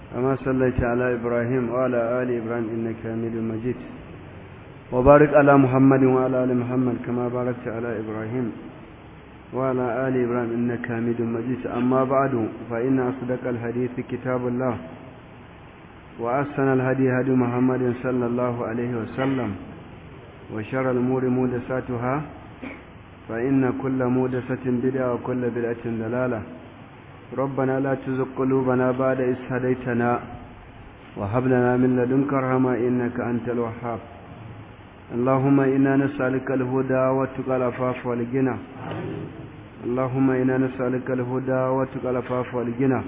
كما صليت على إبراهيم وعلى آل إبراهيم إنك حميد مجيد وبارك على محمد وعلى آل محمد كما باركت على إبراهيم وعلى آل إبراهيم إنك حميد مجيد أما بعد فإن أصدق الحديث كتاب الله وأحسن الهدي هدي محمد صلى الله عليه وسلم وشر الأمور مودساتها فإن كل مودسة بدعة وكل بدعة ضلالة ربنا لا تزغ قلوبنا بعد إذ هديتنا وهب لنا من لدنك رحمة إنك أنت الوهاب اللهم إنا نسألك الهدى والتقى العفاف والغنى اللهم إنا نسألك الهدى والتقى العفاف والغنى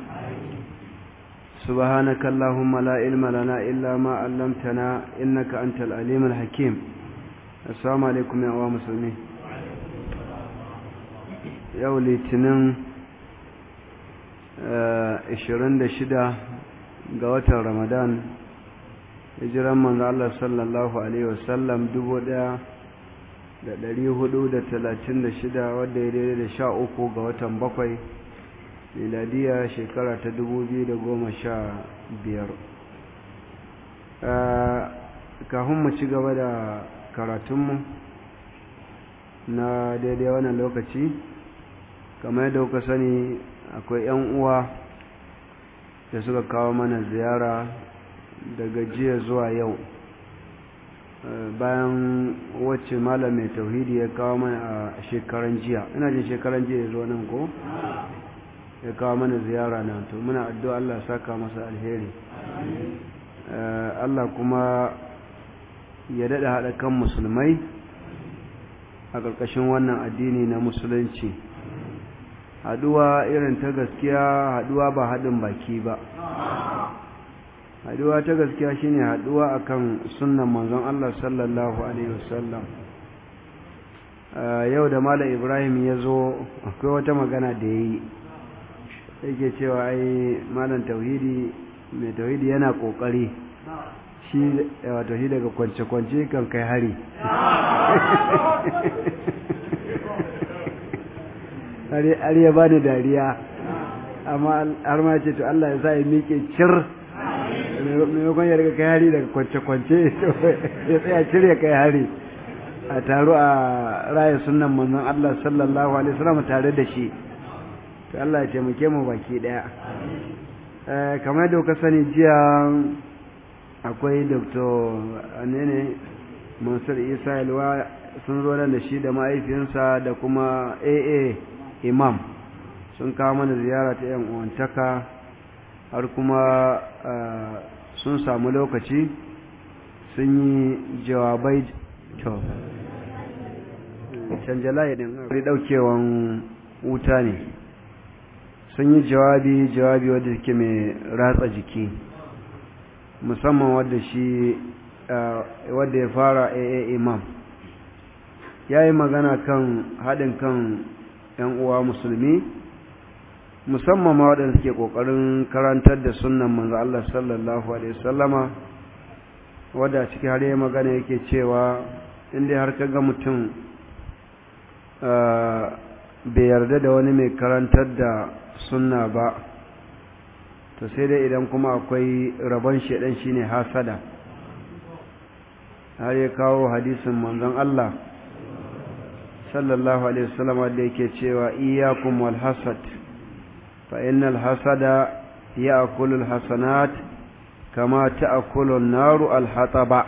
سبحانك اللهم لا علم لنا إلا ما علمتنا إنك أنت العليم الحكيم السلام عليكم يا أخوة مسلمين yau litinin 26 ga watan ramadan hijiran manzo Allah sallallahu alaihi wasallam 1436 wadda ya daidai da sha uku ga watan bakwai miladiya shekara ta 2015 kafin mu ci gaba da karatunmu na daidai wannan lokaci kamar yadda kuka sani akwai 'yan uwa da suka kawo mana ziyara daga jiya zuwa yau bayan wacce malam mai tauhidi ya kawo mana a shekaran jiya ina jin shekaran jiya ya zo nan ko ya kawo mana ziyara na to muna addu'a Allah saka masa alheri Allah kuma ya daɗa haɗa kan musulmai a ƙarƙashin wannan addini na musulunci haduwa irin ta gaskiya haduwa ba haɗin baki ba haduwa ta gaskiya shine haduwa akan sunnan manzon Allah sallallahu alaihi wasallam yau da malam Ibrahim ya zo akwai wata magana da yayi yake cewa ai malam tauhidi mai tauhidi yana kokari shi wato shi daga kwance-kwance kan kai hari har ya ba da dariya amma har ma ce to Allah ya sa ya miƙe cir maimakon ya riga kai hari daga kwance-kwance ya tsaya cir ya kai hari a taro a raya sunan manzon Allah sallallahu alaihi wasallam tare da shi to Allah ya taimake mu baki daya kamar da kuka sani jiya akwai dr anene mansur isa yalwa sun zo da shi da mahaifinsa da kuma aa imam sun kawo mana ziyara ta yan uwantaka har kuma sun samu lokaci sun yi jawabai to canjala ya ɗin ɗaukewan wuta ne sun yi jawabi jawabi wadda ke mai ratsa jiki musamman wadda shi wadda ya fara aa imam ya yi magana kan haɗin kan 'yan uwa musulmi musamman ma waɗanda suke ƙoƙarin karantar da sunan manzo Allah sallallahu alaihi wasallama wadda ciki har yi magana yake cewa inda har ka ga mutum bai yarda da wani mai karantar da sunna ba to sai dai idan kuma akwai rabon shaidan shine hasada har ya kawo hadisin manzon Allah sallallahu alaihi wasallam da yake cewa iyyakum wal hasad fa innal hasada ya'kulu al hasanat kama ta'kulu an-naru al hataba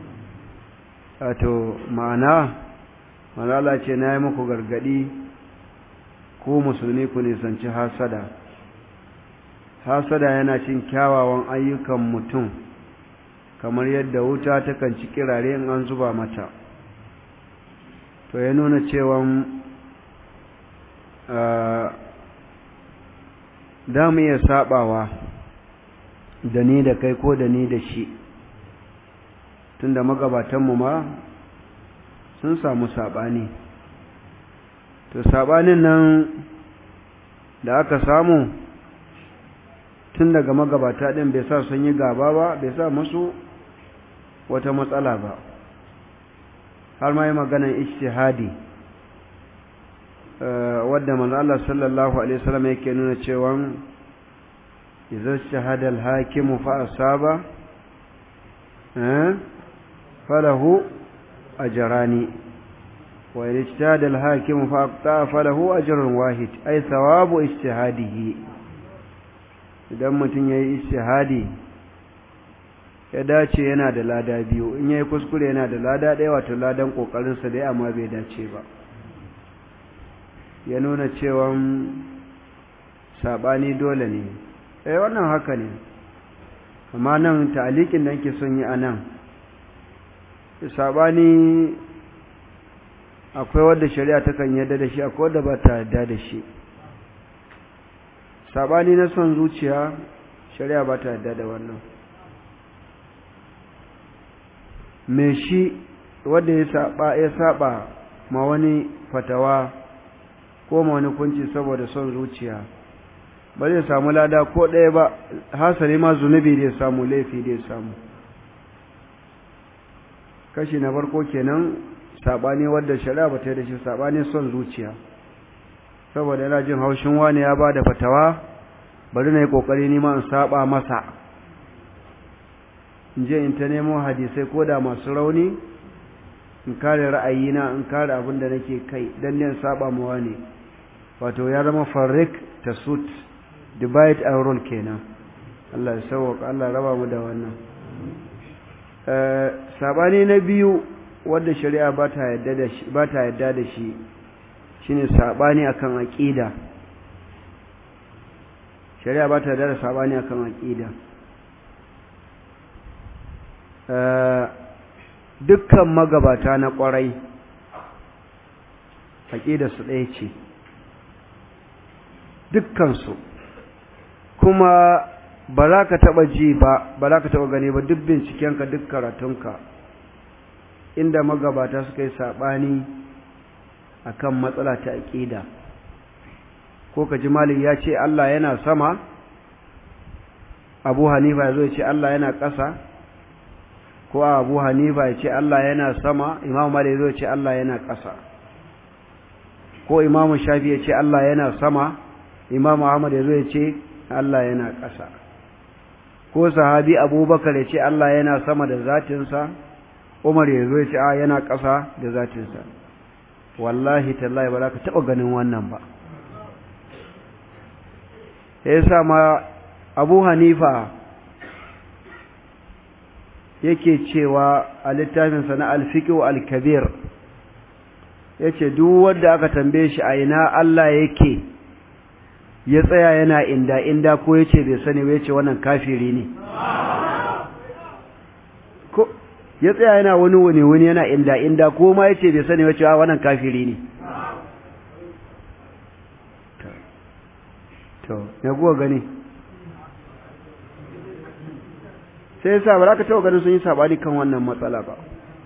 wato ma'ana manala ce nayi muku gargadi ku musulmi ku nisanci hasada hasada yana cin kyawawan ayyukan mutum kamar yadda wuta takan ci kirare in an zuba mata to ya nuna cewa da mu iya sabawa da ni da kai ko da ni da shi tunda magabatanmu ma sun samu sabani to sabanin nan da aka samu tun daga magabata din bai sa sun yi gaba ba bai sa musu wata matsala ba har ma yi maganan ijtihadi wadda manzo Allah sallallahu alaihi wasallam yake nuna cewa idza shahada al-hakim fa asaba eh falahu ajrani wa idza ijtahada al-hakim fa aqta falahu ajrun wahid ay thawabu ijtihadihi idan mutum yayi ijtihadi ya dace yana da lada biyu in yayi kuskure yana da lada ɗaya wato ladan kokarinsa dai amma bai dace ba ya nuna cewa sabani dole ne eh wannan haka ne amma nan ta'alikin da yake son yi anan sabani akwai wanda shari'a ta kan yarda da shi akwai wanda ba ta yarda da shi sabani na son zuciya shari'a ba ta yarda da wannan me shi wanda ya saba ya saba ma wani fatawa ko ma wani kunci saboda son zuciya ba zai samu lada ko ɗaya ba hasali ma zunubi da ya samu laifi da ya samu kashi na farko kenan sabani wadda shari'a ba ta yi da shi sabani son zuciya saboda yana jin haushin wani ya ba da fatawa bari na yi ƙoƙari nima in saba masa in je in ta nemo hadisai ko da masu rauni in kare ra'ayina in kare abin da nake kai don ne saba mawa ne wato ya zama farrik ta suit divide and rule kenan Allah ya sauwaka Allah raba mu da wannan sabani na biyu wadda shari'a ba ta yadda da shi ba ta yadda da shi shine sabani akan aqida shari'a ba ta yadda da sabani akan aqida dukkan magabata na ƙwarai su ɗaya ce dukkansu kuma ba za ka taɓa ji ba ba za ka taɓa gani ba duk bincikenka duk karatunka inda magabata suka yi saɓani a kan matsala ta aƙida ko ka ji malin ya ce Allah yana sama abu hanifa ya zo ya ce Allah yana ƙasa ko abu hanifa ya ce Allah yana sama imamu malik zo ya ce Allah yana ƙasa ko imamu shafi ya ce Allah yana sama imamu ahmad ya zo ya ce Allah yana ƙasa ko sahabi abubakar ya ce Allah yana sama da zatinsa umar ya zo ya ce a yana ƙasa da zatinsa wallahi tallahi ba za ka taɓa ganin wannan ba ya sa ma abu hanifa yake cewa a littafinsa na alfiƙo alkabir ya ce duk wanda aka tambaye shi a ina Allah yake ya tsaya yana inda inda ko ya ce bai sani ba ya ce wannan kafiri ne ko ya tsaya yana wani wani wani yana inda inda ko ma ya ce bai sani ba cewa wannan kafiri ne to ya kuwa gani sai yasa ba za ka taɓa ganin sun yi saɓani kan wannan matsala ba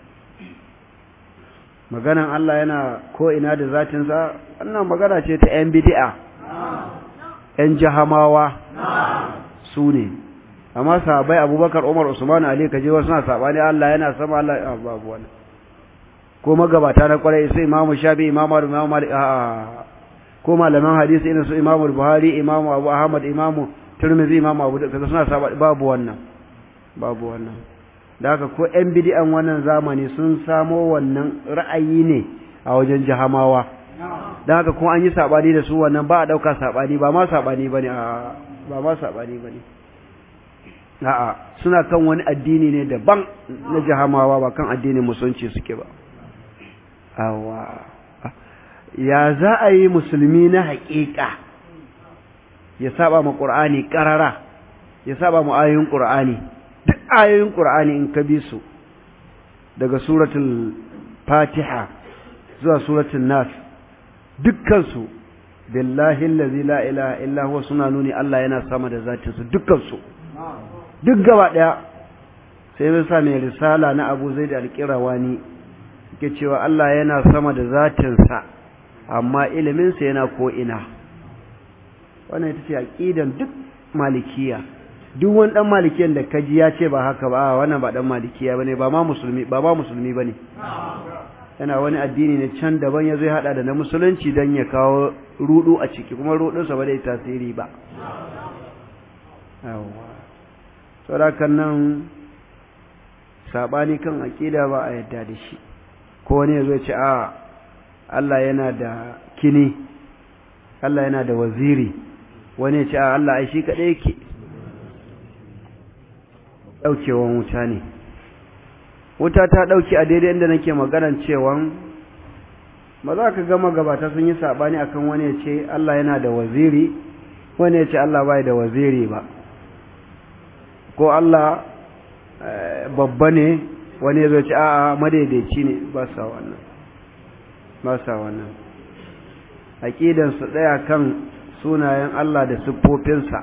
maganan Allah yana ko ina da zatinsa wannan magana ce ta ‘yan bidi'a ‘yan jahamawa su ne amma sahabai abubakar umar usman ali kaje wasu na saɓani Allah yana sama Allah ya babu wani ko magabata na kwarai sai imamu shafi imamu imamu malik a ko malaman hadisi irin su imamu buhari imamu abu ahmad imamu turmizi imamu abu da kaza suna saɓani babu wannan babu wannan da haka ko ‘yan bidi'an wannan zamani sun samo wannan ra'ayi ne a wajen jahamawa da haka kuma an yi saɓani da su wannan ba a ɗauka saɓani ba ma saɓani ba ne ba ma saɓani ba ne a'a suna kan wani addini ne daban na jahamawa ba kan addinin musulunci suke ba awa ya za a yi musulmi na haƙiƙa ya saba ma ƙur'ani ƙarara ya saba ma ayoyin ƙur'ani duk ayoyin ƙur'ani in ka bi su daga suratul fatiha zuwa suratul nas dukkansu billahi allazi la ilaha illa huwa suna nuni Allah yana sama da zatinsu dukkansu duk gaba daya sai mun sa mai risala na Abu Zaid al-Qirawani yake cewa Allah yana sama da zatinsa amma ilimin sa yana ko ina wannan ita ce aqidan duk malikiya duk wani dan malikiyan da kaji ya ce ba haka ba wannan ba dan malikiya bane ba ma musulmi ba ma musulmi bane yana wani addini ne can daban ya zai hada da na musulunci dan ya kawo rudu a ciki kuma rudun sa ba zai tasiri ba yawa saboda nan sabani kan aqida ba a yadda da shi ko wani yazo ce a Allah yana da kini Allah yana da waziri wani ya ce a Allah ai shi kadai yake daukewan wuta ne wuta ta dauki a daidai inda nake maganan cewan ba za ka gama gabata sun yi sabani akan wani ya ce Allah yana da waziri wani ya ce Allah bai da waziri ba ko Allah babba ne wani ya zo ce a'a madaidaici ne ba sa wannan ba sa wannan aqidan su daya kan sunayen Allah da siffofinsa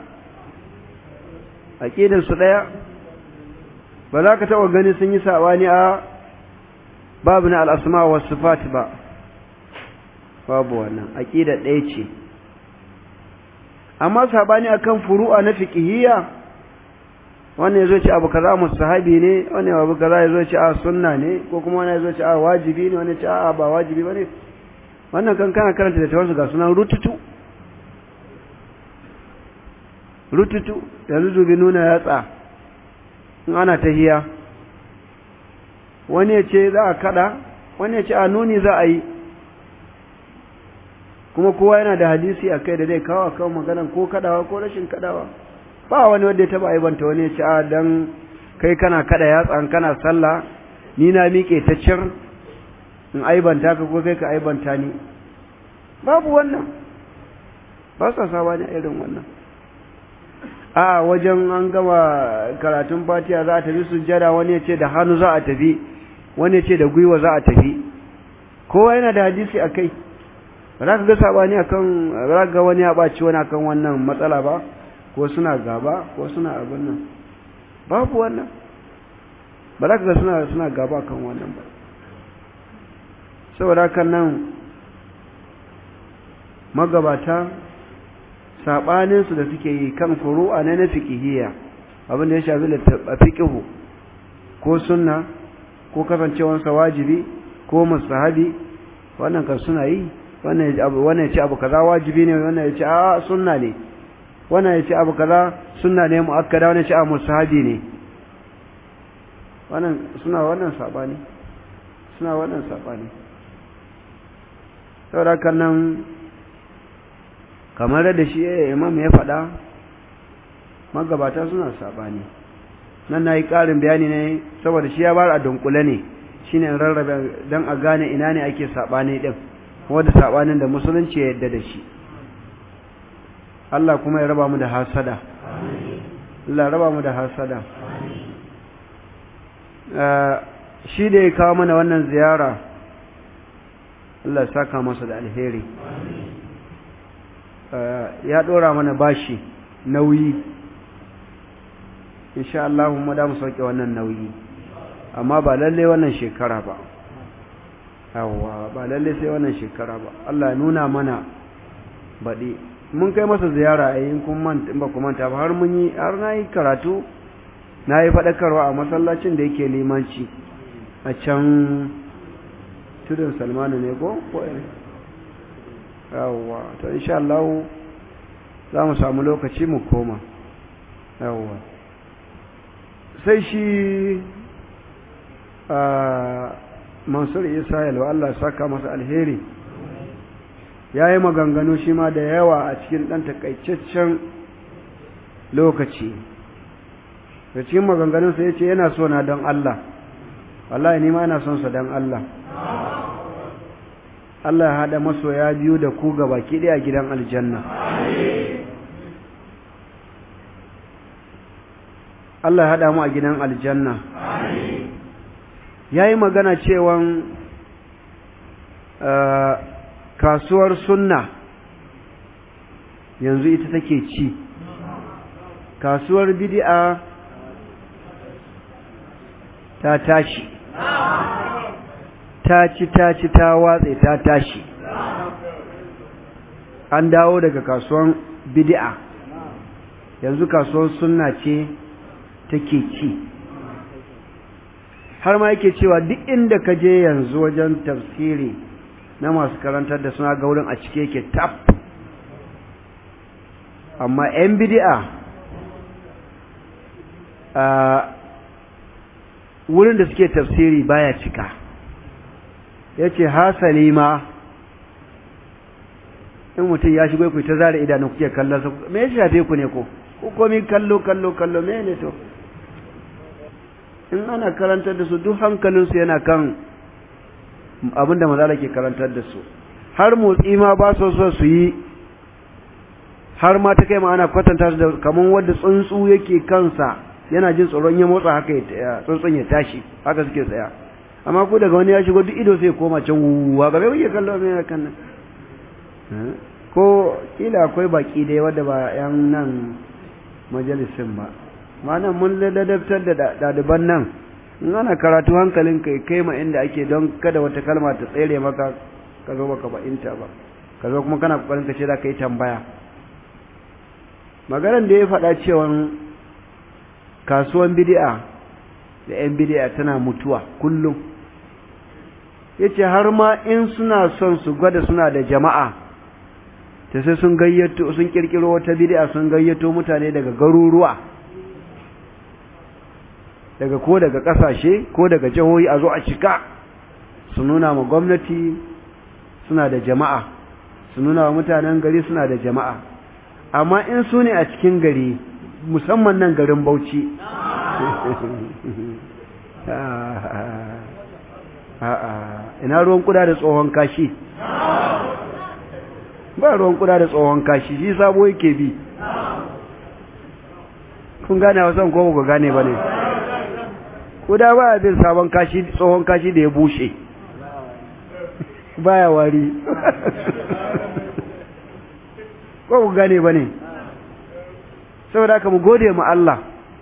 aqidan su daya ba za ka taba gani sun yi sabani a babu na al-asma wa sifat ba babu wannan aqida ɗaya ce amma sabani akan furu'a na fiqhiyya wannan yazo ce abu kaza mustahabi ne wannan abu kaza yazo ce a sunna ne ko kuma wannan yazo ce a wajibi ne wannan ce a ba wajibi bane wannan kan kana karanta da tawasu ga sunan rututu rututu yanzu dubi nuna yatsa in ana tahiya wani ya ce za a kada wani ya ce a nuni za a yi kuma kowa yana da hadisi a kai da zai kawo a kawo maganan ko kadawa ko rashin kadawa ba wani wanda ya taba aibanta wani ya ce a dan kai kana kada yatsa kana sallah ni na miƙe ta cir in aibanta ka ko kai ka aibanta ni babu wannan ba sa saba ne irin wannan a wajen an gama karatun fatiha za a tafi sujjada wani ya ce da hannu za a tafi wani ya ce da gwiwa za a tafi kowa yana da hadisi a kai ba za ka ga sabani akan ba za ka ga wani ya ɓaci wani akan wannan matsala ba ko suna gaba ko suna abin nan babu wannan ba za ka ga suna suna gaba akan wannan ba saboda kan nan magabata saɓaninsu da suke yi kan furu'a na na fiƙihiyya abin da ya shafi a fiƙihu ko sunna ko kasancewansa wajibi ko mustahabi wannan kan suna yi wannan ya ce abu kaza wajibi ne wannan ya ce a sunna ne wannan ya ce abu kaza sunna ne mu'akkada wannan ya ce a mustahabi ne wannan suna wannan saɓani suna wannan saɓani saboda kan nan kamar da shi imam ya faɗa magabata suna saɓani nan na yi ƙarin bayani ne saboda shi ya bar a dunkule ne shi ne rarrabe don a gane ina ne ake saɓani ɗin wadda saɓanin da musulunci ya yadda da shi Allah kuma ya raba mu da hasada Allah raba mu da hasada shi da ya kawo mana wannan ziyara Allah saka masa da alheri ya ɗora mana bashi nauyi insha Allah mu da mu sauke wannan nauyi amma ba lalle wannan shekara ba yawa ba lalle sai wannan shekara ba Allah ya nuna mana baɗi mun kai masa ziyara a yin kun manta ba ku manta ba har mun yi har na yi karatu na yi faɗakarwa a masallacin da yake limanci a can tudun salmanu ne ko ko yawwa to insha Allah za mu samu lokaci mu koma yawwa sai shi Mansur Isa yalwa Allah saka masa alheri ya yi maganganu shi ma da yawa a cikin ɗan takaitaccen lokaci da cikin maganganunsa ya ce yana so na don Allah wallahi ni ma yana son sa don Allah Allah ya haɗa masoya biyu da ku ga baki ɗaya gidan aljanna Allah ya haɗa mu a gidan aljanna ya yi magana cewan kasuwar sunna yanzu ita take ci kasuwar bid'a ta tashi ta ci ta ci ta watse ta tashi an dawo daga kasuwan bid'a yanzu kasuwar sunna ce take ci har ma yake cewa duk inda ka je yanzu wajen tafsiri na masu karantar da suna ga wurin a cike yake tap amma 'yan bid'a wurin da suke tafsiri baya cika ya ce hasali ma in mutum ya shigo ku ta zara idanu kuke kallon sa me ya shafe ku ne ko ko komi kallo kallo kallo me ne to in ana karantar da su duk hankalinsu yana kan abin da mazala ke karantar da su har motsi ma ba so so su yi har ma ta kai ma ana kwatanta su da kamar wanda tsuntsu yake kansa yana jin tsoron ya motsa haka ya tsuntsun ya tashi haka suke tsaya amma ku daga wani ya shigo duk ido sai koma can wuwa ga bai kuke kallo mai kan nan ko kila akwai baki dai wadda ba yan nan majalisin ba ma'ana mun ladabtar da ɗaliban nan in ana karatu hankalin kai kai ma inda ake don kada wata kalma ta tsere maka ka zo baka ba'inta ba ka zo kuma kana kokarin ka ce za ka yi tambaya maganar da ya faɗa cewa kasuwan bidi'a da 'yan bidi'a tana mutuwa kullum ya ce har ma in suna son su gwada suna da jama'a ta sai sun gayyato sun kirkiro wata bidi'a sun gayyato mutane daga garuruwa daga ko daga ƙasashe ko daga jihohi a zo a cika su nuna ma gwamnati suna da jama'a su nuna wa mutanen gari suna da jama'a amma in su ne a cikin gari musamman nan garin bauchi ina ruwan kuda da tsohon kashi ba ruwan kuda da tsohon kashi shi sabo yake bi kun gane wasan ko ba ku gane ba ne kuda ba bin sabon kashi tsohon kashi da ya bushe baya wari ko ku gane ba ne saboda haka mu gode mu Allah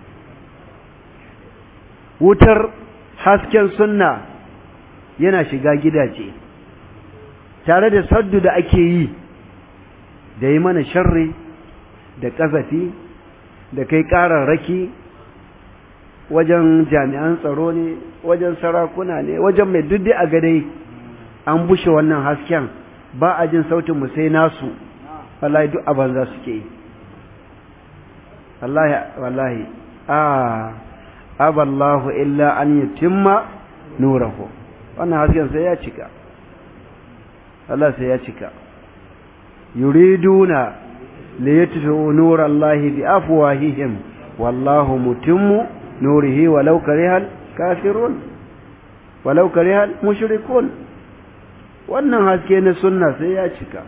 wutar hasken sunna yana shiga gidaje tare da saddu da ake yi da yi mana sharri da ƙazafi da kai ƙararraki wajen jami'an tsaro ne wajen sarakuna ne wajen mai duddi a gadai an bushe wannan hasken ba a jin sautin mu sai nasu wallahi duk a banza suke yi wallahi wallahi a aballahu illa an yutimma nurahu wannan hasken sai ya cika Allah sai ya cika yuriduna li yatfi'u nurallahi bi afwahihim wallahu mutimmu nurihi walau karihal kafirun walau karihal mushrikun wannan haske na sunna sai ya cika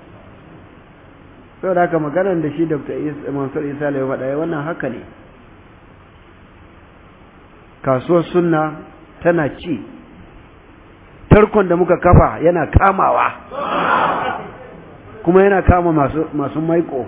sau da haka maganar da shi dr mansur isa ya faɗa wannan haka ne kasuwar sunna tana ci tarkon da muka kafa yana kamawa kuma yana kama masu, masu maiko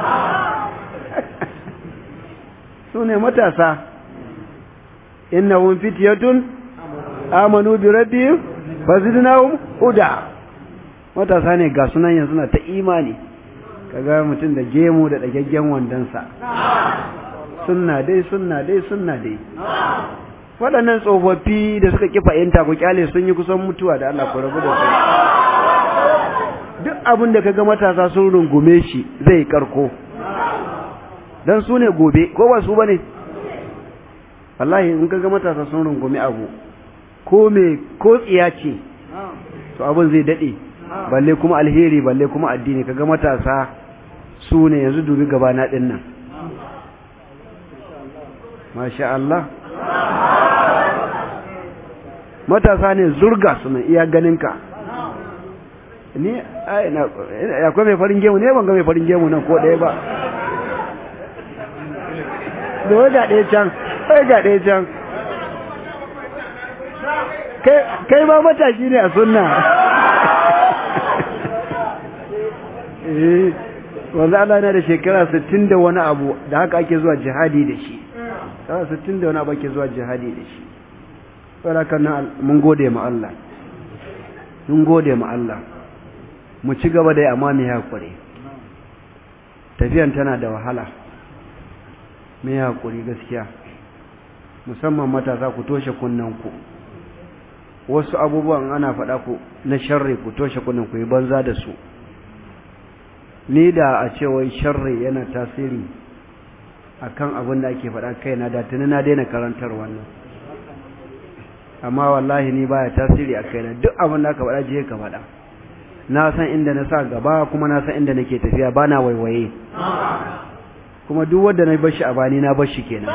su ne matasa innahum fityatun amanu bi rabbihim fazidnahum huda matasa ne ga sunan yanzu na ta imani kaga mutum da gemu da dagaggen wandonsa sunna dai sunna dai sunna dai waɗannan tsofaffi da suka ƙi fahimta ku kyale sun yi kusan mutuwa da Allah ku rabu da su duk abin da kaga matasa sun rungume shi zai karko dan su ne gobe ko ba su bane wallahi in kaga matasa sun rungume abu ko me ko tsiya ce to abin zai dade balle kuma alheri balle kuma addini kaga matasa su ne yanzu dubi gaba na din nan masha Allah matasa ne zurga su nan iya ganinka ni akwai mai farin gemu ne ban ga mai farin gemu nan ko ɗaya ba da wai ga ɗaya can wai ga ɗaya can kai ma matashi ne a sunna eh wanda Allah na da shekara 60 da wani abu da haka ake zuwa jihadi da shi shekara 60 da wani abu ake zuwa jihadi da shi saboda kan mun gode ma Allah mun gode ma Allah mu ci gaba da amma mai hakuri tafiyan tana da wahala mai hakuri gaskiya musamman matasa ku toshe kunnen ku wasu abubuwan ana faɗa ku na sharri ku toshe kunnen ku yi banza da su ni da a ce wai sharri yana tasiri akan abin da ake faɗa kaina da tuni na daina karantar wannan amma wallahi ni baya tasiri a kaina duk abin da aka faɗa je ka faɗa na san inda na sa gaba kuma na san inda nake tafiya ba na waiwaye kuma duk wanda na bashi a bani na bashi kenan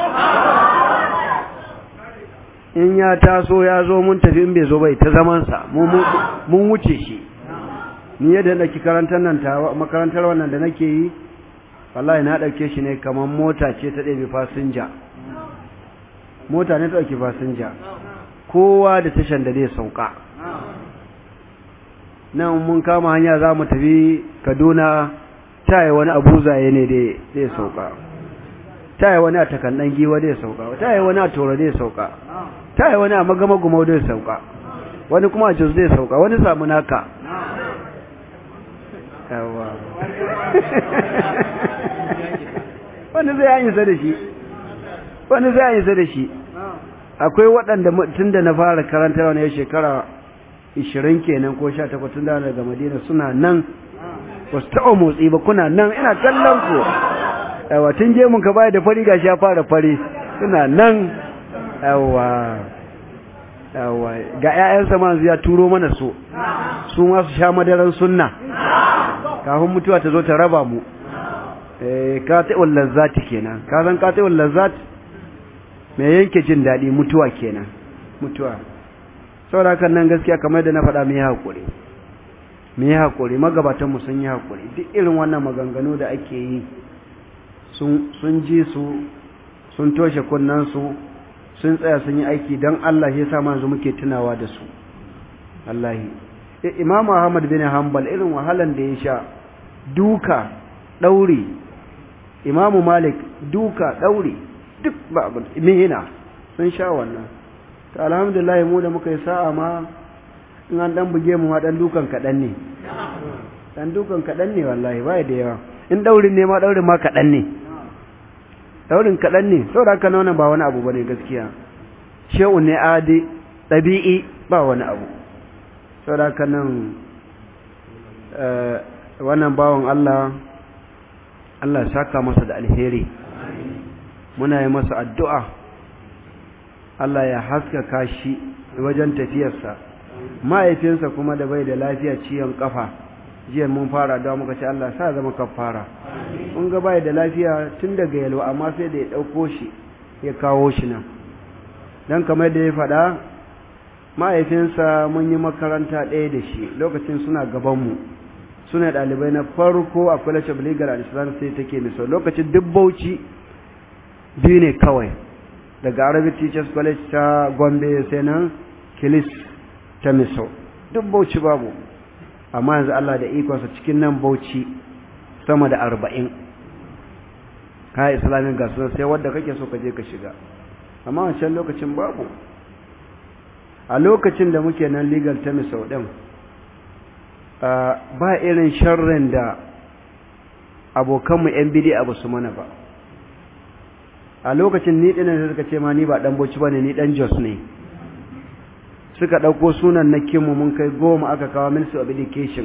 in ya taso ya zo mun tafi in bai zo bai ta zamansa mun wuce shi ni yadda nake karantar nan ta makarantar wannan da nake yi wallahi na ɗauke shi ne kamar mota ce ta ɗebe fasinja mota ne ta ɗauki fasinja kowa da tashan da zai sauka nan mun kama hanya za mu tafi kaduna ta yi wani abu zaye ne zai sauka ta yi wani a takandan giwa zai sauka ta yi wani a tora zai sauka ta yi wani a magama gumau zai sauka wani kuma a jos zai sauka wani samu naka yawa wani zai yi sa da shi wani zai yi sa da shi akwai waɗanda tun da na fara karanta wani shekara ishirin kenan ko sha takwas tun da daga madina suna nan ba su taɓa motsi ba kuna nan ina kallon ku yawa tun je mun ka baya da fari gashi ya fara fari suna nan yawa yawa ga ƴaƴansa ma ya turo mana su su ma su sha madaran sunna kafin mutuwa ta zo ta raba mu eh ka ta lazzati kenan ka san ka ta lazzati me yanke jin daɗi mutuwa kenan mutuwa saboda kan nan gaskiya kamar da na faɗa mu yi haƙuri mu yi haƙuri magabatanmu sun yi haƙuri duk irin wannan maganganu da ake yi sun ji su sun toshe kunnansu sun tsaya sun yi aiki don Allah ya sa yanzu muke tunawa da su Allahi Imam Ahmad bin Hanbal irin wahalan da ya sha duka ɗauri Imam Malik duka ɗauri duk ba abin mihina sun sha wannan ta alhamdulillah mu da muka yi sa'a ma in an dan buge mu ma dan dukan kaɗan ne dan dukan kaɗan ne wallahi ba da yawa in daurin ne ma daurin ma kaɗan ne daurin kaɗan ne saboda haka nan ba wani abu bane gaskiya shehu ne adi ɗabi'i ba wani abu saboda haka nan wannan bawan Allah Allah saka masa da alheri muna yi masa addu'a Allah ya haskaka shi wajen tafiyarsa mahaifinsa kuma da bai da lafiya ciwon kafa jiya mun fara da muka ce Allah sa zama kafara mun ga bai da lafiya tun daga yalwa amma sai da ya dauko shi ya kawo shi nan dan kamar da ya faɗa mahaifinsa mun yi makaranta ɗaya da shi lokacin suna gaban mu suna ɗalibai na farko a college of legal and islam sai take miso lokacin duk bauchi biyu ne kawai daga arabic teachers college ta gombe sai nan kilis ta miso duk bauchi babu amma yanzu Allah da ikonsa cikin nan bauchi sama da arba'in ka islamin gasu sai wadda kake so ka je ka shiga amma wancan lokacin babu a lokacin da muke nan legal ta miso ɗin ba irin sharrin da abokanmu 'yan bidi abu su mana ba a lokacin ni ɗinan da suka ce ma ni ba ɗan bauchi ba ne ni ɗan jos ne suka ɗauko sunan na kinmu mun kai goma aka kawo ministry of education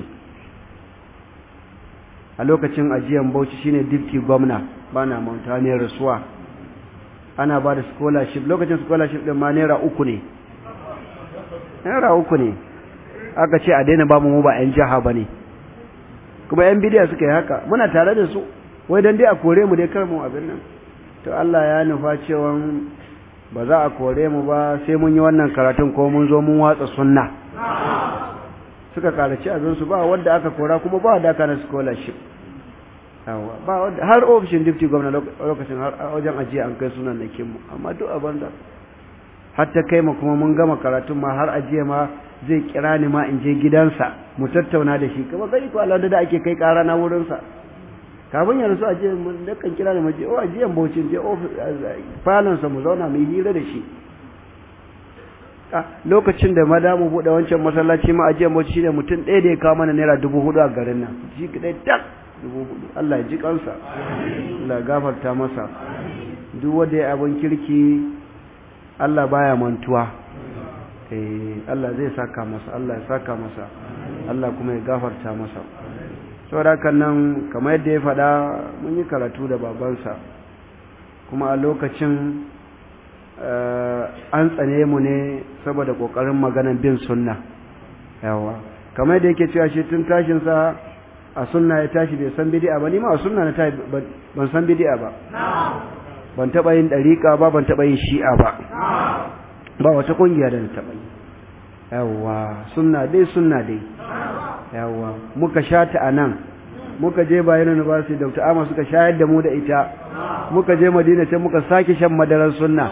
a lokacin ajiyan bauchi shine deputy gwamna ba na manta ne rasuwa ana ba da scholarship lokacin scholarship ɗin ma naira uku ne naira uku ne aka ce a daina ba mu ba 'yan jiha ba ne kuma 'yan bidiya suka yi haka muna tare da su wai don dai a kore mu dai kar mu abin nan to Allah ya nufa cewa ba za a kore mu ba sai mun yi wannan karatun ko mun zo mun watsa sunna suka karaci abinsu ba wanda aka kora kuma ba wanda aka na scholarship ba wanda har ofishin deputy gwamna lokacin har wajen ajiya an kai sunan nakin mu amma duk abin da har ta kai ma kuma mun gama karatun ma har ajiya ma zai kira ni ma in je gidansa mu tattauna da shi kuma kai ko Allah da ake kai kara na wurinsa kafin yanzu a je mun dakan kira da maje oh ajiyan baucin je falon sa mu zauna mu hira da shi a lokacin da madamu bude wancan masallaci ma ajiyan bauchi shine mutum ɗaya da ya kawo mana naira dubu hudu a garin nan ji kadai tak dubu hudu Allah ya ji kansa Allah gafarta masa duk wanda ya abin kirki Allah baya mantuwa eh Allah zai saka masa Allah ya saka masa Allah kuma ya gafarta masa saboda nan kamar yadda ya faɗa mun yi karatu da babansa kuma a lokacin an tsane mu ne saboda kokarin maganan bin sunna yawa kamar da yake cewa shi tun tashin sa a sunna ya tashi bai san bid'a ba ni ma a sunna na tashi ban san bid'a ba ban taba yin dariqa ba ban taba yin shi'a ba ba wata kungiya da na taba yi yawa sunna dai sunna dai yawa muka shata anan muka je bayan university Dr. Ama suka shayar da mu da ita muka je Madina can muka sake shan madarar sunna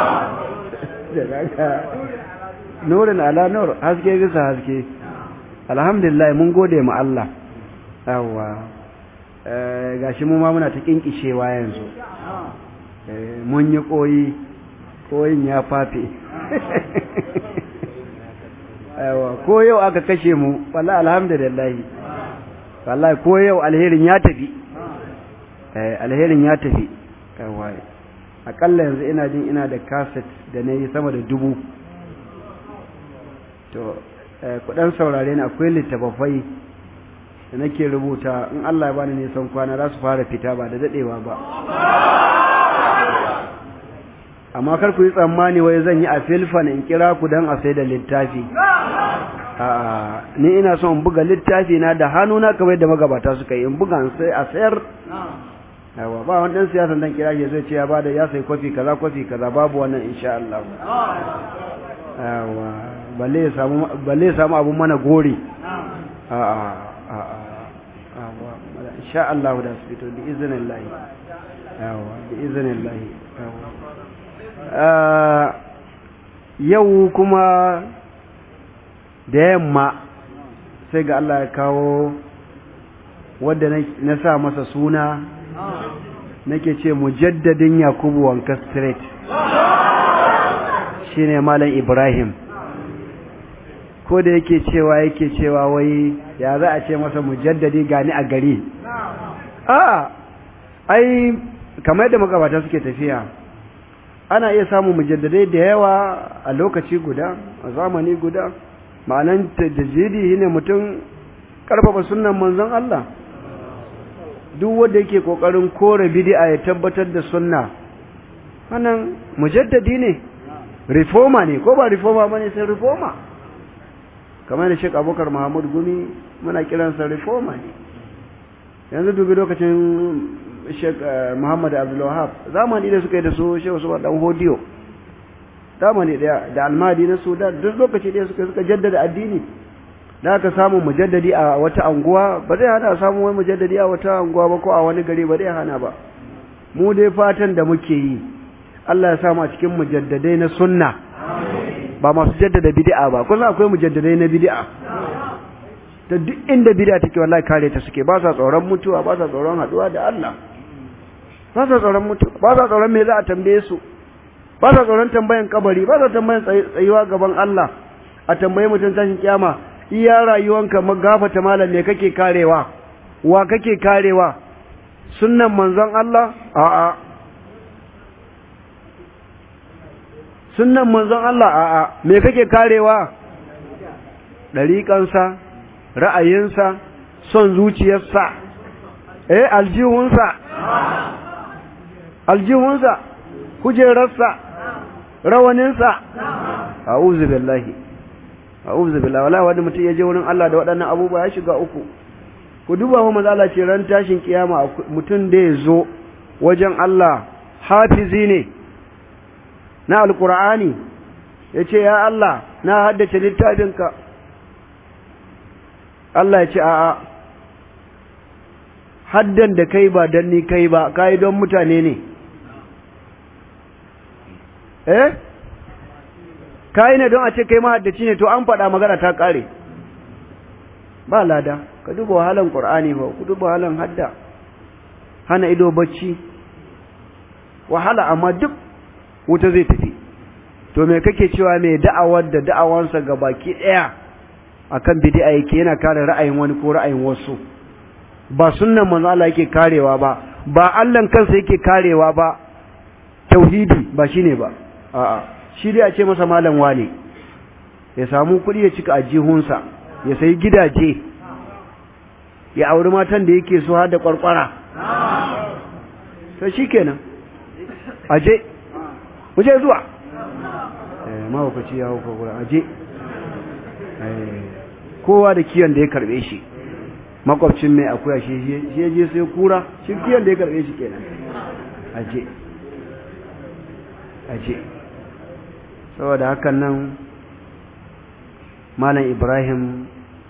nurin ala nur haske bisa haske alhamdulillah mun gode ma Allah yawa gashi mu ma muna ta kinkishewa yanzu mun yi koyi koyin ya fafe yawa ko yau aka kashe mu wallahi alhamdulillah wallahi ko yau alherin ya tafi eh alherin ya tafi yawa akalla yanzu ina jin ina da cassette da nayi sama da dubu to kudan saurare ni akwai littafafai da nake rubuta in Allah ya bani nisan kwana za su fara fita ba da dadewa ba amma kar ku yi tsammani wai zan yi a filfan in kira ku dan a sai da littafi a'a ni ina son in buga littafi na da hannuna kamar yadda magabata suka yi in buga sai a sayar yawa ba wani dan siyasa dan kira shi zai ce ya bada ya sai kofi kaza kofi kaza babu wannan insha Allah yawa balle ya samu balle ya samu abun mana gori a'a a'a yawa insha Allah da su fito bi iznillah yawa bi iznillah yawa yau kuma da yamma sai ga Allah ya kawo wadda na sa masa suna nake ce mujaddadin yakubu wanka street shine malam ibrahim ko da yake cewa yake cewa wai ya za a ce masa mujaddadi gani a gari a ai kamar yadda magabata suke tafiya ana iya samun mujaddadai da yawa a lokaci guda a zamani guda ma'anan tajjidi shine mutum karfafa sunnan manzon Allah duk wanda yake kokarin kore bid'a ya tabbatar da sunna wannan mujaddadi ne reformer ne ko ba reformer bane sai reformer kamar da Sheikh Abubakar Muhammad Gumi muna kiransa reformer ne yanzu dubi lokacin Sheikh Muhammad Abdul Wahab zamani da suka yi da su Sheikh Usman dan Hodiyo zamani daya da almadi na Sudan duk lokaci da suka suka jaddada addini da aka samu mujaddadi a wata anguwa ba zai hana samu wani mujaddadi a wata anguwa ba ko a wani gari ba zai hana ba mu dai fatan da muke yi Allah ya samu a cikin mujaddadai na sunna ba masu jaddada bid'a ba kun akwai mujaddadai na bid'a da duk inda bid'a take wallahi kare ta suke ba sa tsoron mutuwa ba sa tsoron haduwa da Allah ba sa tsoron mutuwa ba sa tsoron me za a tambaye su ba sa tsoron tambayan kabari ba sa tambayan tsayuwa gaban Allah a tambaye mutum tashin kiyama iya rayuwanka magafata malam me kake karewa wa kake karewa sunnan manzon Allah a'a sunnan manzon Allah a'a me kake karewa dariƙansa ra'ayinsa son zuciyarsa eh aljihunsa aljihunsa kujerarsa rawaninsa a'udhu billahi a'udhu billahi wala wani mutum ya je wurin Allah da waɗannan abubuwa ya shiga uku ku duba mu manzo Allah ce ran tashin kiyama mutum da ya zo wajen Allah hafizi ne na alqur'ani yace ya Allah na haddace littafinka Allah ya ce a'a haddan da kai ba dan ni kai ba kai don mutane ne eh kai ne don a ce kai mahaddaci ne to an faɗa magana ta ƙare ba lada ka duba wahalan ƙur'ani ba ku duba wahalan hadda hana ido bacci wahala amma duk wuta zai tafi to me kake cewa mai da'awar da da'awansa ga baki ɗaya akan bid'a yake yana kare ra'ayin wani ko ra'ayin wasu ba sunnan manzo Allah yake karewa ba ba Allah kansa yake karewa ba tauhidi ba shine ba a'a shi dai a ce masa malam wane ya samu kuɗi ya cika ajihunsa ya sayi gidaje ya auri matan da yake so har da kwarkwara to shikenan aje muje zuwa mahaukaci ya hauka gura aje kowa da kiyon da ya karbe shi makwabcin mai akuya shi ya je sai kura shi kiyon da ya karbe shi kenan aje aje saboda hakan nan malam ibrahim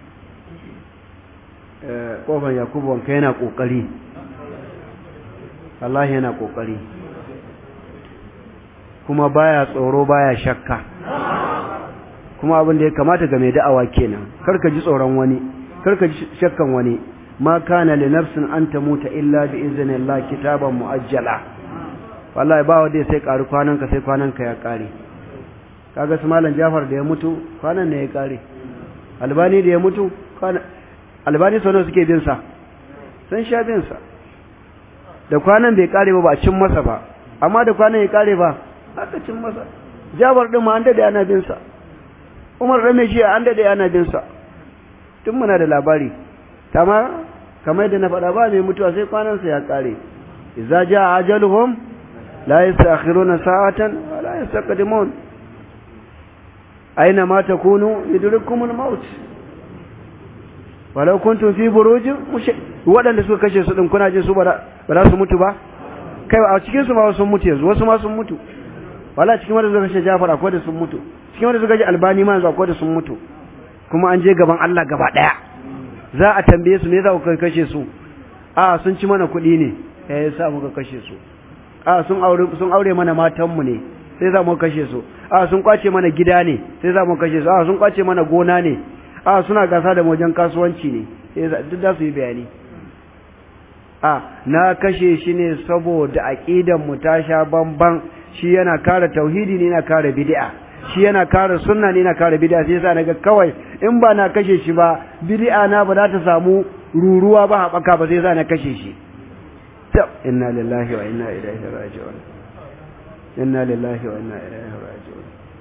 kofar yakubu wanka yana kokari Allah yana kokari kuma baya tsoro baya shakka kuma abin da ya kamata ga mai da'awa kenan karka ji tsoron wani karka ji shakkan wani ma kana li nafsin an tamuta illa bi iznillah kitaban muajjala wallahi ba wanda sai karu kwanan ka sai kwanan ka ya kare kaga su malam Jafar da ya mutu kwanan ne ya kare Albani da ya mutu kwanan Albani sono suke bin sa sun sha bin sa da kwanan bai kare ba ba cin masa ba amma da kwanan ya kare ba aka cin masa Jafar din ma an dade ana bin sa Umar rame shi an dade ana bin sa tun muna da labari kama kamar yadda na faɗa ba mai mutuwa sai kwanan sa ya kare idza jaa ajaluhum la yastakhiruna sa'atan wa la yastaqdimun aina ma takunu yudrikumul maut walau kuntum fi burujin waɗanda suka kashe su din kuna jin su ba za su mutu ba kai a cikin su ma sun mutu yanzu wasu ma sun mutu wala cikin wanda suka kashe Jafar akwai da sun mutu cikin wanda suka kashe Albani ma yanzu akwai da sun mutu kuma an je gaban Allah gaba daya za a tambaye su me za ku kashe su a sun ci mana kuɗi ne eh yasa muka kashe su a sun aure sun aure mana matan mu ne sai za mu kashe su a sun kwace mana gida ne sai za mu kashe su a sun kwace mana gona ne a suna gasa da wajen kasuwanci ne sai duk za su yi bayani a na kashe shi ne saboda aqidan mu ta sha bamban shi yana kare tauhidi ne yana kare bid'a shi yana kare sunna ne yana kare bid'a sai yasa naga kawai in ba na kashe shi ba bid'a na ba za ta samu ruruwa ba haɓaka ba sai yasa na kashe shi inna lillahi wa inna ilaihi raji'un inna lillahi wa inna ilaihi raji'un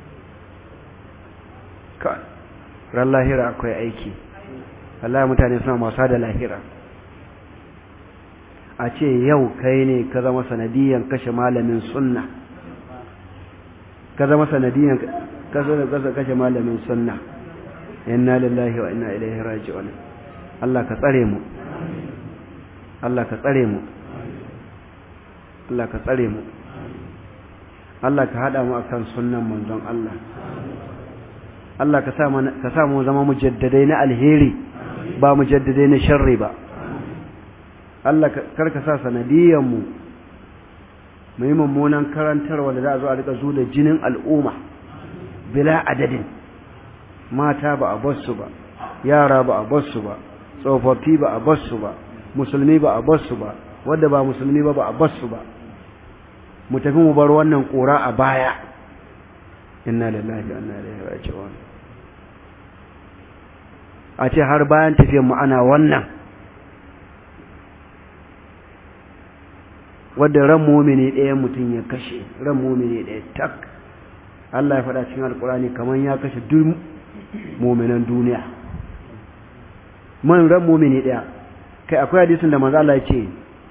ka ran lahira akwai aiki Allah mutane suna masa da lahira a ce yau kai ne ka zama sanadiyan kashe malamin sunna ka zama sanadiyan kashe malamin sunna inna lillahi wa inna ilaihi raji'un Allah ka tsare mu Allah ka tsare mu Allah ka tsare mu Allah ka hada mu akan sunnan manzon Allah Allah ka sa ka sa mu zama mujaddadai na alheri ba mujaddadai na sharri ba Allah kar ka sa sanadiyan mu mu yi mummunan karantarwa da za a zo a rika zu da jinin al'umma bila adadin mata ba a basu ba yara ba a basu ba tsofaffi ba a basu ba musulmi ba a basu ba wadda ba musulmi ba ba a basu ba mu tafi mu bar wannan kura a baya inna lillahi wa inna ilaihi raji'un a ce har bayan tafiyar mu ana wannan wadda ran mumini ɗaya mutum ya kashe ran mumini ɗaya tak Allah ya faɗa cikin alkurani kamar ya kashe duk muminan duniya man ran mumini ɗaya kai akwai hadisin da manzo Allah ya ce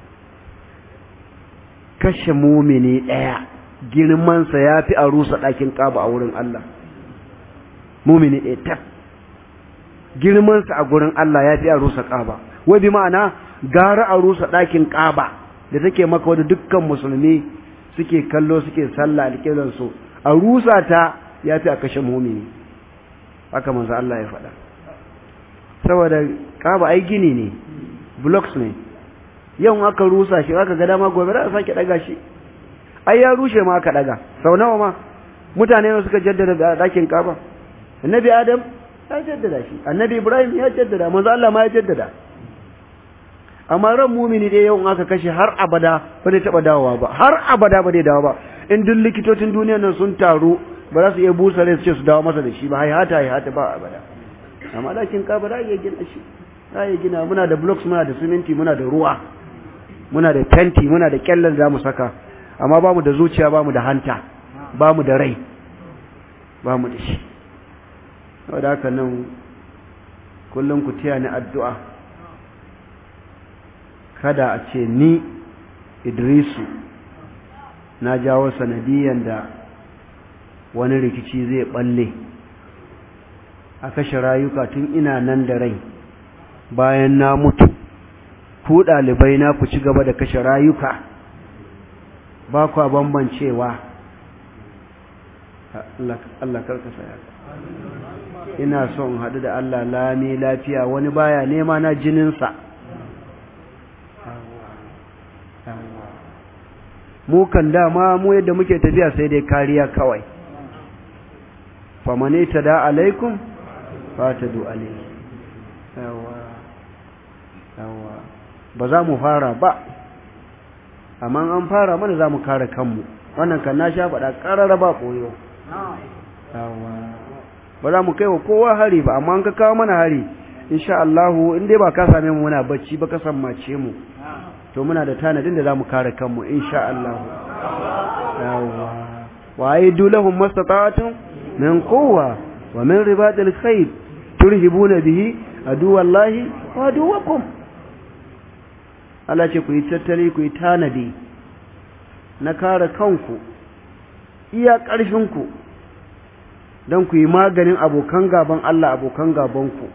kashe mumini ɗaya girmansa ya fi a rusa ɗakin ƙaba a wurin Allah mumini ɗaya tak girmansa a gurin Allah ya fi a rusa ƙaba wai bi ma'ana gara a rusa ɗakin ƙaba da take maka wadda dukkan musulmi suke kallo suke sallah alƙiblansu a rusa ta ya fi a kashe mumini haka manzo Allah ya faɗa saboda ƙaba ai gini ne blocks ne yau aka rusa shi aka ga dama gobe za a sake daga shi ai ya rushe ma aka daga sau nawa ma mutane ne suka jaddada dakin kaba annabi adam ya jaddada shi annabi ibrahim ya jaddada manzo Allah ma ya jaddada amma ran mumini dai yau aka kashe har abada ba zai taba dawowa ba har abada ba zai dawo ba in duk likitocin duniyar nan sun taru ba za su iya busa rai su ce su dawo masa da shi ba haihata haihata ba abada amma dakin kaba da iya gina shi za iya gina muna da blocks muna da siminti muna da ruwa muna da fenti muna da kyallan za mu saka amma ba mu da zuciya ba mu da hanta ba mu da rai ba mu da shi wadda haka nan kullum ku tiya ni addu'a kada a ce ni idrisu na jawo sanadiyan da wani rikici zai balle a kashe rayuka tun ina nan da rai bayan na mutu ku ɗalibai na ku ci gaba da kashe rayuka ba kwa bambancewa Allah karkasa ya ina son haɗu da Allah lami lafiya wani baya nema na jininsa mu kan dama mu yadda muke tafiya sai dai kariya kawai famane ta da alaikum fata du alaikum yawa yawa ba za mu fara ba amma an fara mana za mu kare kanmu wannan kan na sha faɗa ƙarara ba ɓoyo yawa ba za mu kai wa kowa hari ba amma an ka kawo mana hari insha Allahu in dai ba ka same mu muna bacci ba ka sammace mu to muna da tanadin da za mu kare kanmu insha Allah yawa wa aidu lahum mastata'atun min quwwa wa min ribatil khayr turhibuna bihi aduwallahi wa aduwakum Allah ce ku yi tattali ku yi tanadi na kare kanku iya ƙarfinku don ku yi maganin abokan gaban Allah abokan gabanku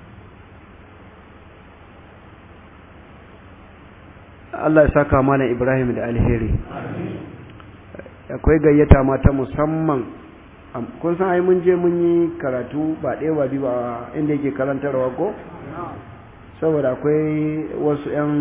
Allah ya saka mana Ibrahim da alheri akwai gayyata mata musamman kun san ai mun je mun yi karatu ba ɗaya ba biyu ba inda yake karantarwa ko saboda akwai wasu 'yan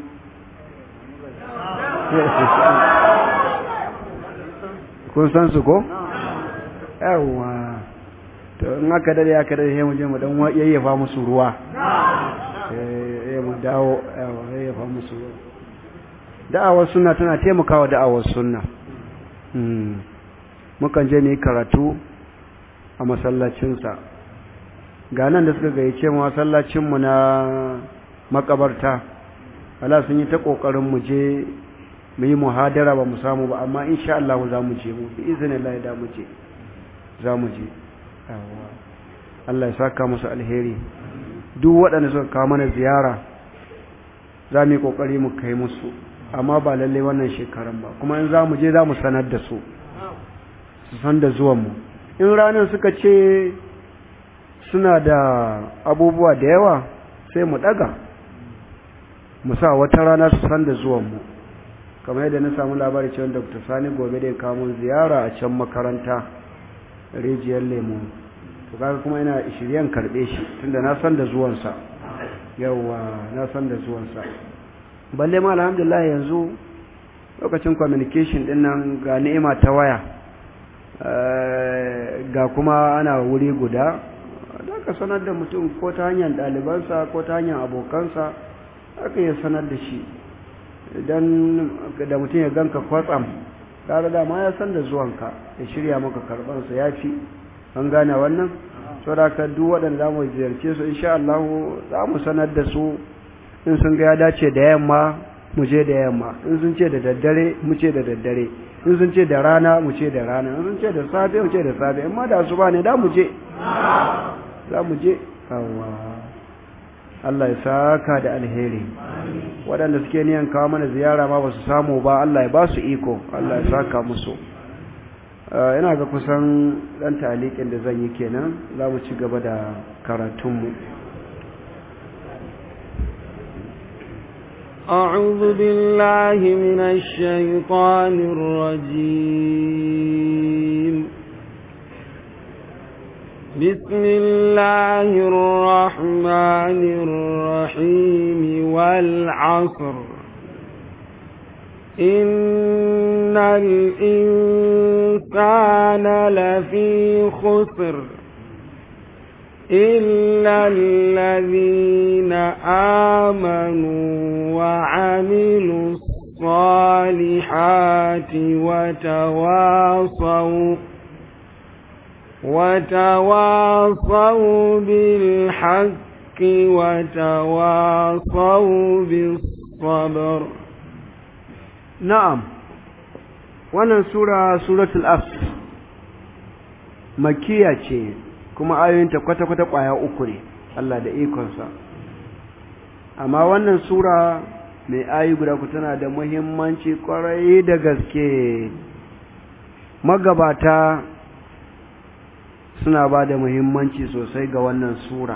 kun san su ko? yawwa to in aka dare aka dare sai mu je mu dan yayyafa musu ruwa eh mu dawo yawwa yayyafa musu ruwa da'awar sunna tana taimakawa da'awar sunna hmm mukan je ne karatu a masallacinsa ga nan da suka gayyace mu masallacinmu na makabarta wala sun yi ta kokarin mu je mu yi muhadara ba mu samu ba amma insha Allah za mu je mu bi iznillahi da mu je za mu je Allah ya saka musu alheri duk waɗanda suka kawo mana ziyara za mu yi kokari mu kai musu amma ba lalle wannan shekaran ba kuma in za mu je za mu sanar da su su san da zuwanmu in ranar suka ce suna da abubuwa da yawa sai mu ɗaga mu sa wata rana su san da zuwanmu kamar yadda na samu labari cewa dr sani gobe da ya kamun ziyara a can makaranta rijiyar lemu to kaga kuma ina shiryen karɓe shi tunda na san da zuwansa yawa na san da zuwansa balle ma alhamdulillah yanzu lokacin communication din nan ga ni'ima ta waya ga kuma ana wuri guda da ka sanar da mutum ko ta hanyar ɗalibansa ko ta hanyar abokansa aka yi sanar da shi idan da mutum ya ganka kwatsam tare da ma ya san da zuwanka ya shirya maka karɓarsa ya fi an gane wannan so da ka duk waɗanda za mu ziyarce su insha Allah za mu sanar da su in sun ga ya dace da yamma mu je da yamma in sun ce da daddare mu ce da daddare in sun ce da rana mu ce da rana in sun ce da safe mu ce da safe in ma da su ba ne da mu je za mu je Allah ya saka da alheri waɗanda suke niyan kawo mana ziyara ma ba su samu ba Allah ya ba su iko Allah ya saka musu ina ga kusan ɗan talikin da zan yi kenan za mu ci gaba da karatunmu أعوذ بالله من الشيطان الرجيم بسم الله الرحمن الرحيم والعصر إن الإنسان لفي خسر إلا الذين آمنوا وعملوا الصالحات وتواصوا وتواصوا بالحق وتواصوا بالصبر na'am wannan sura suratul as makiya ce kuma ayoyinta kwata-kwata kwaya uku ne Allah da ikonsa amma wannan sura mai ayi guda ku tana da muhimmanci kwarai da gaske magabata suna ba da muhimmanci sosai ga wannan sura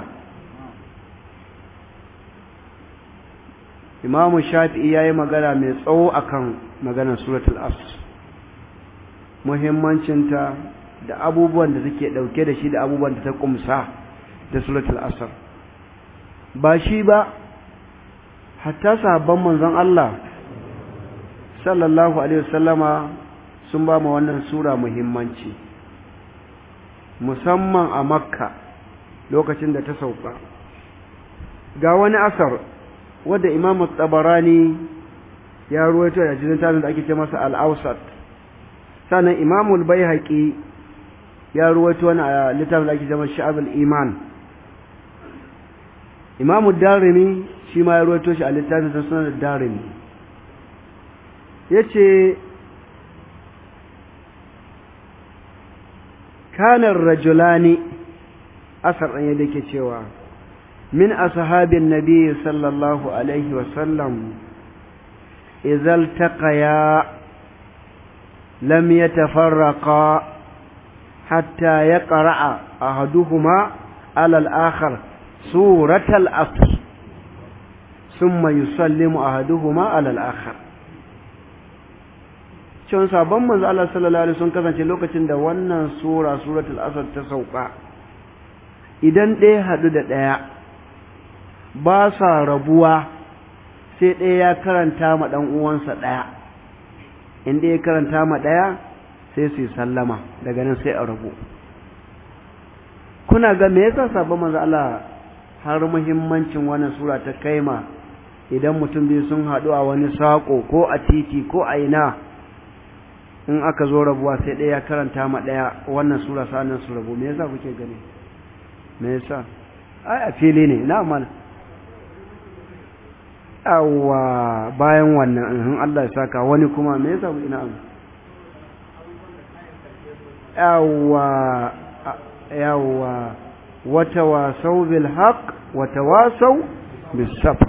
imamu shafi'i ya yi magana mai tsawo akan maganar suratul asr muhimmancinta da abubuwan da take ɗauke da shi da abubuwan da ta kumsa da suratul asr ba shi ba hatta sahabban manzon Allah sallallahu alaihi wasallama sun ba ma wannan sura muhimmanci musamman a makka lokacin da ta sauka ga wani asar wadda imam tabarani ya ruwaito da cikin tarin da ake ce masa al-awsat sannan imam al-baihaqi ya ruwaito wani a littafin da ake ce masa sha'ab al-iman imam ad-darimi shi ma ya ruwaito shi a littafin sa sunan ad-darimi yace kana ar-rajulani asar ɗan yadda ke cewa من أصحاب النبي صلى الله عليه وسلم إذا التقيا لم يتفرقا حتى يقرأ أحدهما على الآخر سورة الأصل ثم يسلم أحدهما على الآخر cewa sabon manzo Allah sallallahu alaihi sun kasance lokacin da wannan sura suratul asr ta sauka idan ɗaya haɗu da ɗaya ba sa rabuwa sai ɗaya ya karanta ma ɗan uwansa ɗaya inda ya karanta ma ɗaya sai su yi sallama daga nan sai a rabu kuna ga me yasa sabon manzo Allah har muhimmancin wannan sura ta kaima idan mutum biyu sun haɗu a wani saƙo ko a titi ko a ina in aka zo rabuwa sai ɗaya ya karanta ma ɗaya wannan sura sa'annan su rabu me yasa kuke gani me yasa ai a fili ne na mana yawa bayan wannan in Allah ya saka wani kuma me yasa ina abu yawa yawa wata wasau bil haqq wata wasau bis sabr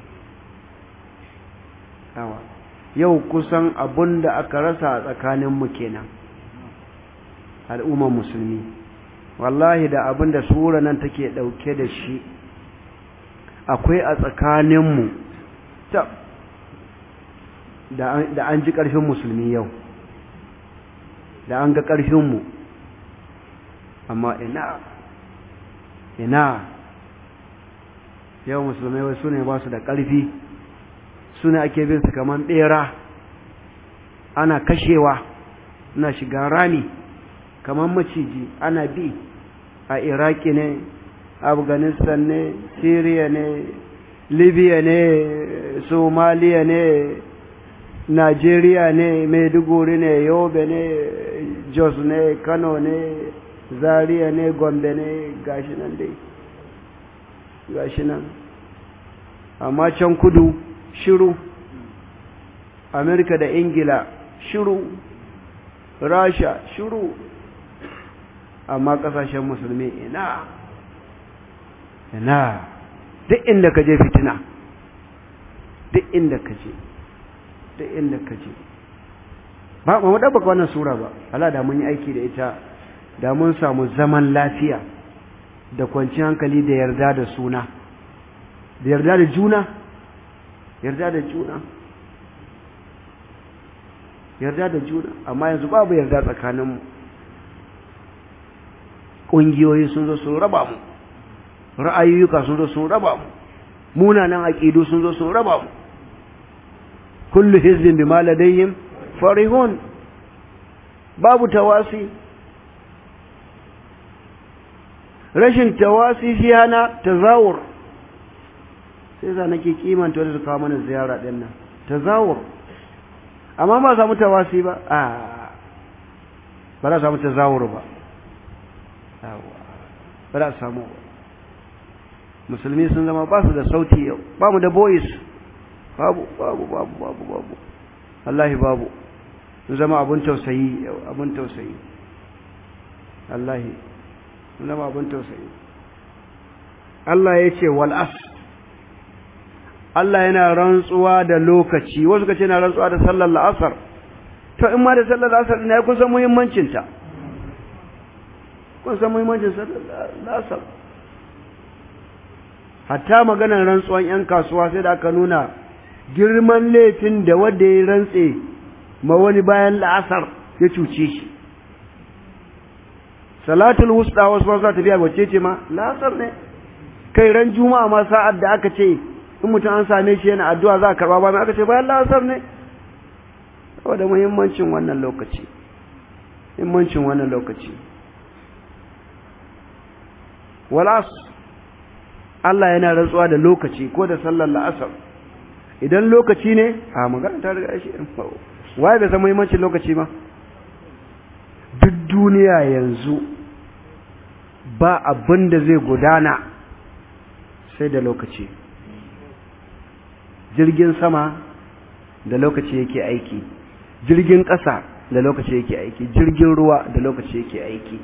yawa yau kusan abunda aka rasa a tsakanin mu kenan al'umma musulmi wallahi da abinda sura nan take dauke da shi akwai a tsakanin mu da an ji ƙarfin musulmi yau da an ga ƙarfinmu amma ina ina yau musulmai wai su ne ba su da ƙarfi su ne ake bin su kamar ɓera ana kashewa na shiga rami kamar maciji ana bi a iraki ne afghanistan ne syria ne libya ne somaliya ne nigeria ne maiduguri ne yobe ne jos ne kano ne zaria ne gombe ne gashi nan dai gashi nan amma can kudu shiru amerika da ingila shiru rasha shiru amma kasashen musulmi ina ina duk inda ka je fitina duk inda ka je duk inda ka je ba mu dabbaka wannan sura ba Allah da mun yi aiki da ita da mun samu zaman lafiya da kwanciyar hankali da yarda da suna da yarda da juna yarda da juna yarda da juna amma yanzu babu yarda tsakaninmu ƙungiyoyi sun zo sun raba mu ra'ayoyuka sun zo sun raba mu munanan aqidu sun zo sun raba mu kullu hizbin bima ladayhim farihun babu tawasi rashin tawasi shi hana tazawur sai za nake kimanta wanda su kawo mana ziyara din nan tazawur amma ba samu tawasi ba a ba za samu tazawur ba ba za samu ba musulmi sun zama ba su da sauti yau ba mu da boys babu babu babu babu babu wallahi babu sun zama abun tausayi yau abun tausayi wallahi sun zama abun tausayi Allah ya ce wal as Allah yana rantsuwa da lokaci wasu ka ce yana rantsuwa da sallar la'asar to in ma da sallar la'asar ne kun san muhimmancin ta kun san muhimmancin sallar la'asar hatta maganar rantsuwan yan kasuwa sai da aka nuna girman laifin da wanda ya rantse ma wani bayan la'asar ya cuce shi salatul wusta wasu ba za ta biya wacce ce ma la'asar ne kai ran juma'a ma sa'ad da aka ce in mutum an same shi yana addu'a za a karba ba mai aka ce bayan la'asar ne saboda muhimmancin wannan lokaci muhimmancin wannan lokaci walas Allah yana rantsuwa da lokaci ko da sallar la'asar idan lokaci ne a magana ta riga shi waye bai san muhimmancin lokaci ba duk duniya yanzu ba abin da zai gudana sai da lokaci jirgin sama da lokaci yake aiki jirgin ƙasa da lokaci yake aiki jirgin ruwa da lokaci yake aiki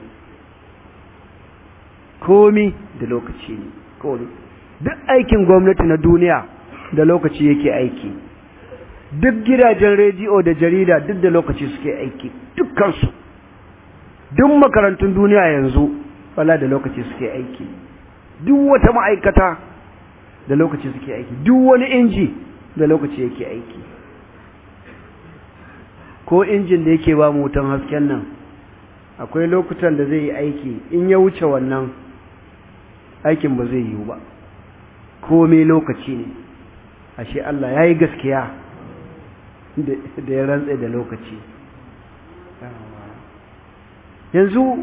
komi da lokaci ne komi duk aikin gwamnati na duniya da lokaci yake aiki duk gidajen rediyo da jarida duk da lokaci suke aiki dukkansu duk makarantun duniya yanzu wala da lokaci suke aiki duk wata ma'aikata da lokaci suke aiki duk wani inji da lokaci yake aiki ko injin da yake ba mu wutan hasken nan akwai lokutan da zai yi aiki in ya wuce wannan aikin ba zai yiwu ba komai lokaci ne ashe Allah ya yi gaskiya da ya rantse da lokaci yanzu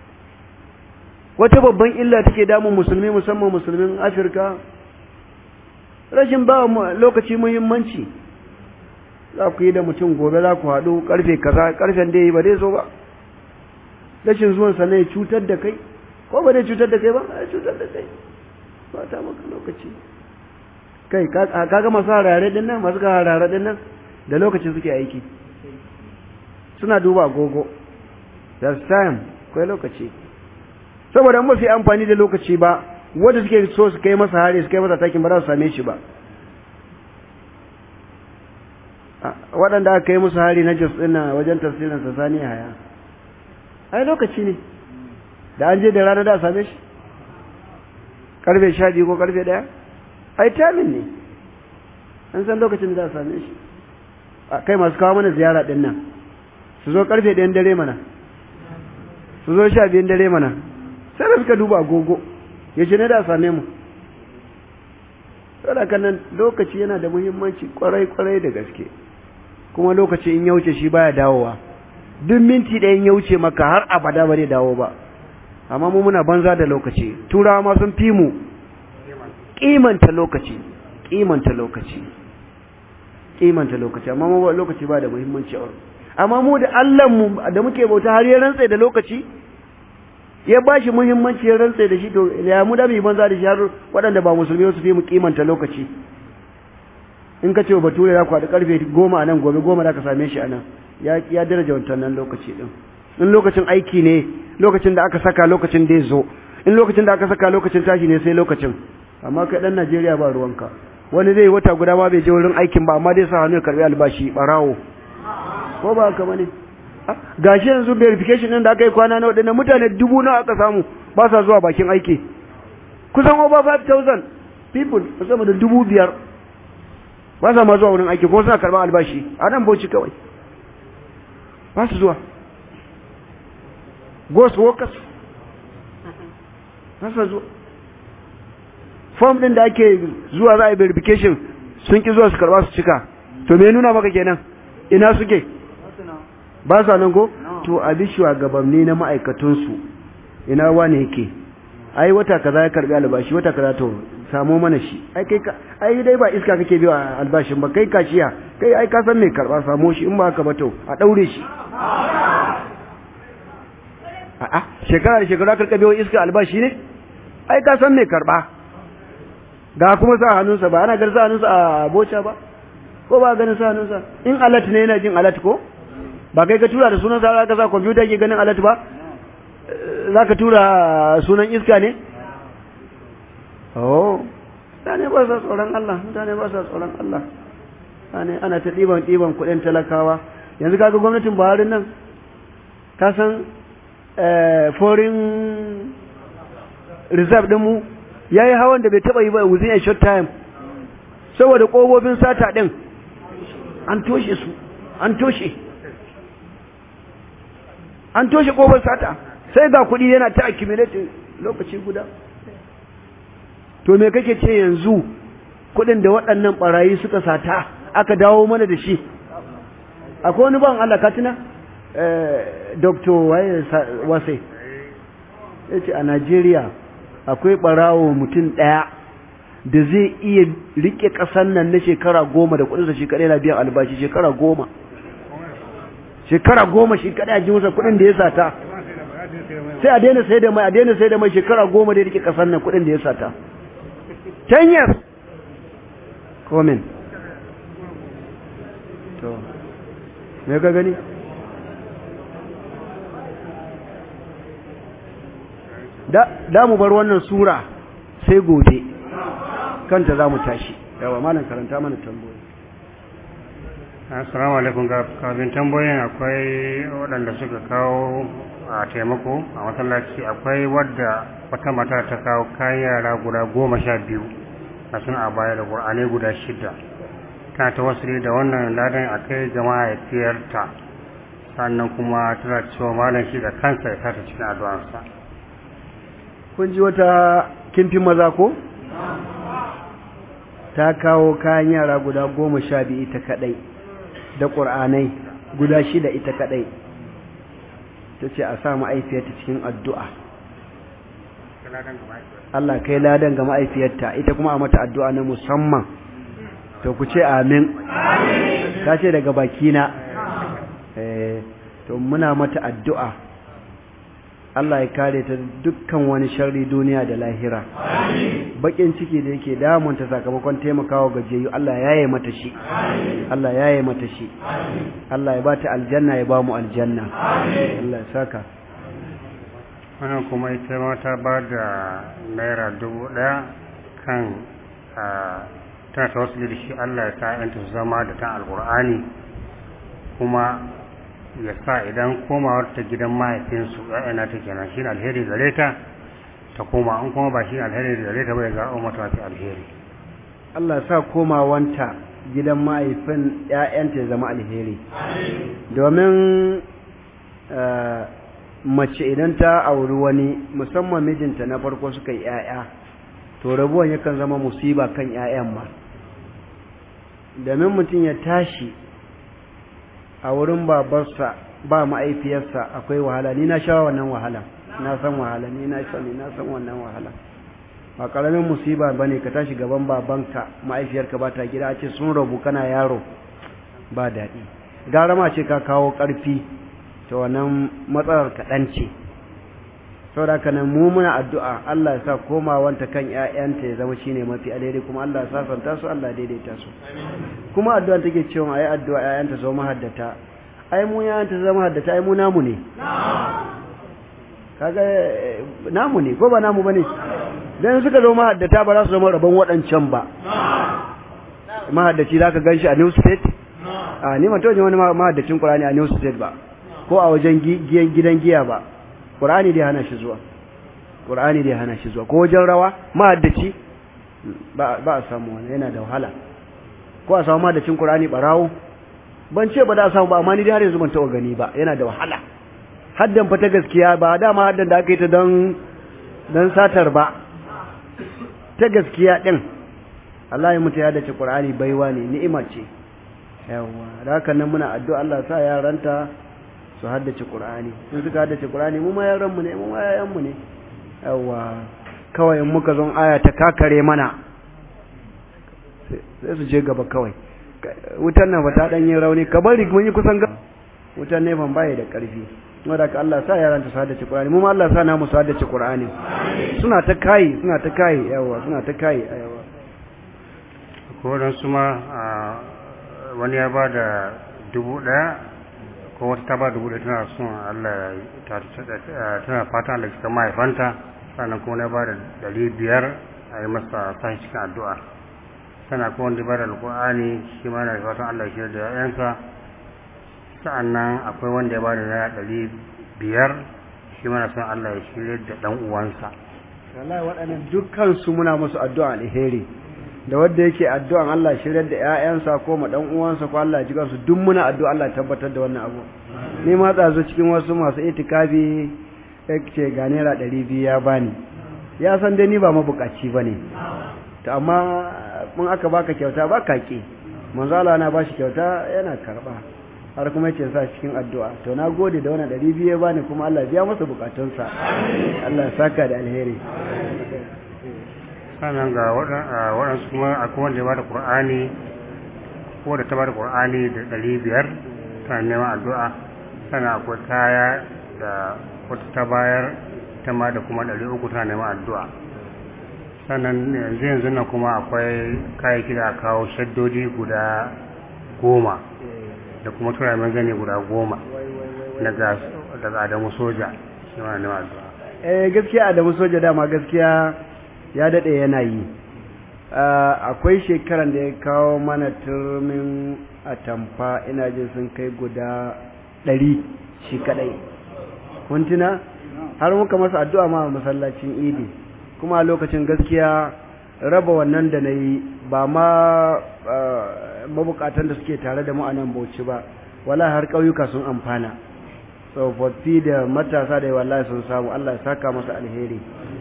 wata babban illa take damun musulmi musamman musulmin afirka rashin ba lokaci muhimmanci za ku yi da mutum gobe za ku haɗu ƙarfe kaza ƙarfen da yi ba dai so ba rashin zuwan sa ne cutar da kai ko ba dai cutar da kai ba a cutar da kai ba ta maka lokaci kai kaga masu harare din nan masu harare din nan da lokaci suke aiki suna duba agogo there's time kai lokaci saboda ba su yi amfani da lokaci ba wanda suke so su kai masa hari su kai masa takin ba za su same shi ba waɗanda aka kai musu hari na jos ɗin wajen tafsirin sa sani haya ai lokaci ne da an je da rana da same shi karfe sha biyu ko karfe ɗaya ai tamin ne an san lokacin da za a same shi kai masu kawo mana ziyara ɗin nan su zo karfe ɗayan dare mana su zo sha biyun dare mana sai da suka duba agogo ya ce ne da same mu saboda nan lokaci yana da muhimmanci kwarai kwarai da gaske kuma lokaci in ya wuce shi baya dawowa duk minti ɗaya in ya wuce maka har abada ba zai dawo ba amma mu muna banza da lokaci turawa ma sun fi mu kimanta lokaci kimanta lokaci kimanta lokaci amma mu lokaci ba da muhimmanci a amma mu da Allah mu da muke bauta har ya rantsa da lokaci ya ba shi muhimmanci ya rantsa da shi to ya mu da mu banza da shi har waɗanda ba musulmi su fi mu kimanta lokaci in ka ce wa bature za ku haɗu karfe goma a nan gobe goma za ka same shi a nan ya daraja wannan lokaci ɗin in lokacin aiki ne lokacin da aka saka lokacin da ya zo in lokacin da aka saka lokacin tashi ne sai lokacin amma kai ɗan najeriya ba ruwanka wani zai wata guda ma bai je wurin aikin ba amma dai sa hannu ya karɓi albashi ɓarawo ko ba haka bane gashi yanzu verification ɗin da aka yi kwana na waɗannan mutane dubu nawa aka samu ba sa zuwa bakin aiki kusan over 5000 people sama da dubu biyar ba sa ma zuwa wurin aiki ko suna karɓar albashi a nan bauchi kawai ba su zuwa ghost workers ba su zuwa form ɗin da ake zuwa za a yi verification sun ki zuwa su karɓa su cika to me nuna maka kenan ina suke ba sa nan ko to a bi shugabanni na ma'aikatunsu ina wane yake ai wata kaza ya karbi albashi wata kaza to samo mana shi ai kai ka ai dai ba iska kake biya albashin ba kai kashiya kai ai ka san me karba samo shi in ba haka ba to a daure shi a'a shekara da shekara karka biyo iska albashi ne ai ka san me karba ga kuma sa hannunsa ba ana ganin sa hannunsa a boca ba ko ba ganin sa hannunsa in alat ne yana jin alat ko ba kai ka tura da sunan sa ka sa kwamfuta ke ganin alat ba za ka tura sunan iska ne? oh mutane ba sa tsoron Allah mutane ba sa tsoron Allah ana ana ta ɗiban ɗiban kuɗin talakawa yanzu kaga gwamnatin Buhari nan ka san foreign reserve din mu yayi hawan da bai taba yi ba within a short time saboda kofofin sata din an toshe su an toshe an toshe kofar sata sai ga kuɗi yana ta accumulating lokaci guda to me kake ce yanzu kuɗin da waɗannan barayi suka sata aka dawo mana da shi akwai wani ban Allah katina eh doctor waye wasai yace a Najeriya akwai barawo mutum ɗaya da zai iya rike ƙasar nan na shekara goma da kuɗinsa shi kaɗai na biyan albashi shekara goma shekara goma shi kaɗai a ji masa kuɗin da ya sata sai a daina sai da mai a daina sai da mai shekara goma da ya rike ƙasar nan kuɗin da ya sata ten years komen to me ka gani da mu bar wannan sura sai gobe kanta za mu tashi yawa malam karanta mana tambayoyi assalamu alaikum ga kafin tambayoyin akwai waɗanda suka kawo a taimako a masallaci akwai wadda wata mata ta kawo kayan yara guda goma sha biyu a suna a baya da ƙur'anai guda shida tana ta wasu da wannan ladan a kai ga mahaifiyarta sannan kuma tana cewa malam shi da kansa ya sata cikin addu'arsa kun ji wata kimfin maza ko ta kawo kayan yara guda goma sha biyu ita kadai da ƙur'anai guda shida ita kadai ta ce a sa ma'aifiyarta cikin addu'a Allah kai ladan ga ma'aifiyarta ita kuma a mata addu'a na musamman to ku ce amin ta ce daga bakina to muna mata addu'a Allah ya kare ta dukkan wani sharri duniya da lahira bakin ciki da yake damunta sakamakon taimakawa gajiyayyu Allah ya yi mata shi Allah ya yi mata shi Allah ya bata aljanna ya ba mu aljanna Allah ya saka wannan kuma ita ma ta ba da naira dubu ɗaya kan tana ta wasu da shi Allah ya sa yanta su zama da ta alƙur'ani kuma ya sa idan komawar ta gidan mahaifinsu ‘ya'yana ta kenan shi alheri gare ta ta koma an kuma ba shi alheri gare ta bai ga mata mafi alheri Allah sa komawanta gidan mahaifin ‘ya'yanta ya zama alheri domin mace idan ta auri wani musamman mijinta na farko suka yi ‘ya'ya to rabuwan yakan zama musiba kan ‘ya'yan ma domin mutum ya tashi a wurin babarsa ba ma'aifiyarsa akwai wahala ni na sha wannan wahala na san wahala ni na sani na san wannan wahala ba karamin musiba bane ka tashi gaban babanka ma'aifiyarka ba ta gida a ce sun rabu kana yaro ba daɗi gara ma ce ka kawo ƙarfi ta wannan matsalar kaɗan ce saboda haka nan mu muna addu'a Allah ya sa komawanta kan ƴaƴanta ya zama shine mafi alheri kuma Allah ya sasanta su Allah daidaita su kuma addu'a take cewa ayi addu'a ƴaƴanta su zama haddata ai mu ƴaƴanta su zama haddata ai mu namu ne kaga namu ne ko ba namu bane dan suka zama haddata ba za su zama rabon waɗancan ba mahaddaci zaka ganshi a New State a ni man tawaje wani mahaddacin Qur'ani a New State ba ko a wajen gidan giya ba Qur'ani dai hana shi zuwa Qur'ani dai hana shi zuwa ko wajen rawa mahaddaci ba ba a samu wani yana da wahala ko a samu mahaddacin Qur'ani barawo ban ce ba da a samu ba amma ni dai har yanzu ban taɓa gani ba yana da wahala haddan fa ta gaskiya ba dama haddan da aka yi ta don don satar ba ta gaskiya din Allah ya mutu ya dace Qur'ani baiwa ne ni'ima ce yawa da haka nan muna addu'a Allah sa yaranta su haddace Qur'ani in suka haddace Qur'ani mu ma yaran mu ne mu ma yayan mu ne yawa kawai in muka zon aya ta kakare mana sai su je gaba kawai wutan nan ba ta dan yin rauni ka bari mun yi kusan wutan ne ban baye da karfi wanda ka Allah sa yaran ta su haddace Qur'ani mu ma Allah sa na mu su haddace Qur'ani suna ta kai suna ta kai yawa suna ta kai yawa ko dan su ma wani ya ba da dubu ɗaya ko wata ta ba dubu ɗaya tana son Allah tana fatan Allah cika mahaifanta sannan kuma na ba da ɗari biyar a yi masa sashi cikin addu'a sana ko wanda bada alƙur'ani shi ma na fatan Allah ya shirya da ƴaƴansa sa'annan akwai wanda ya bada naira ɗari biyar shi ma na son Allah ya shirya da ɗan uwansa wallahi waɗannan dukkan su muna musu addu'a alheri da wanda yake addu'an Allah shiryar da ƴaƴansa ko ma dan uwansa ko Allah ji su duk muna addu'a Allah tabbatar da wannan abu ni ma tsazo cikin wasu masu itikafi yake ga naira ɗari biyu ya bani ya san dai ni ba mabukaci bane to amma mun aka baka kyauta ba ka ki manzo Allah na bashi kyauta yana karba har kuma yace sa cikin addu'a to na gode da wannan ɗari biyu ya bani kuma Allah biya masa bukatunsa Allah ya saka da alheri sannan ga waɗansu kuma akwai wanda ya bada ƙur'ani ko da ta bada ƙur'ani da ɗari biyar tana neman addu'a sannan akwai kaya da wata ta bayar ta ma da kuma ɗari uku tana neman addu'a sannan yanzu yanzu nan kuma akwai kayayyaki da aka kawo shaddodi guda goma da kuma turamen gani guda goma daga daga adamu soja shi ma neman addu'a eh gaskiya adamu soja dama gaskiya ya daɗe yana yi akwai shekaran da ya kawo mana turmin atamfa ina jin sun kai guda ɗari shi kaɗai kuntuna har muka masa addu'a ma masallacin idi kuma a lokacin gaskiya raba wannan da na yi ba ma mabukatan da suke tare da mu a nan bauchi ba wala har ƙauyuka sun amfana tsofaffi da matasa da wallahi sun samu allah ya saka masa alheri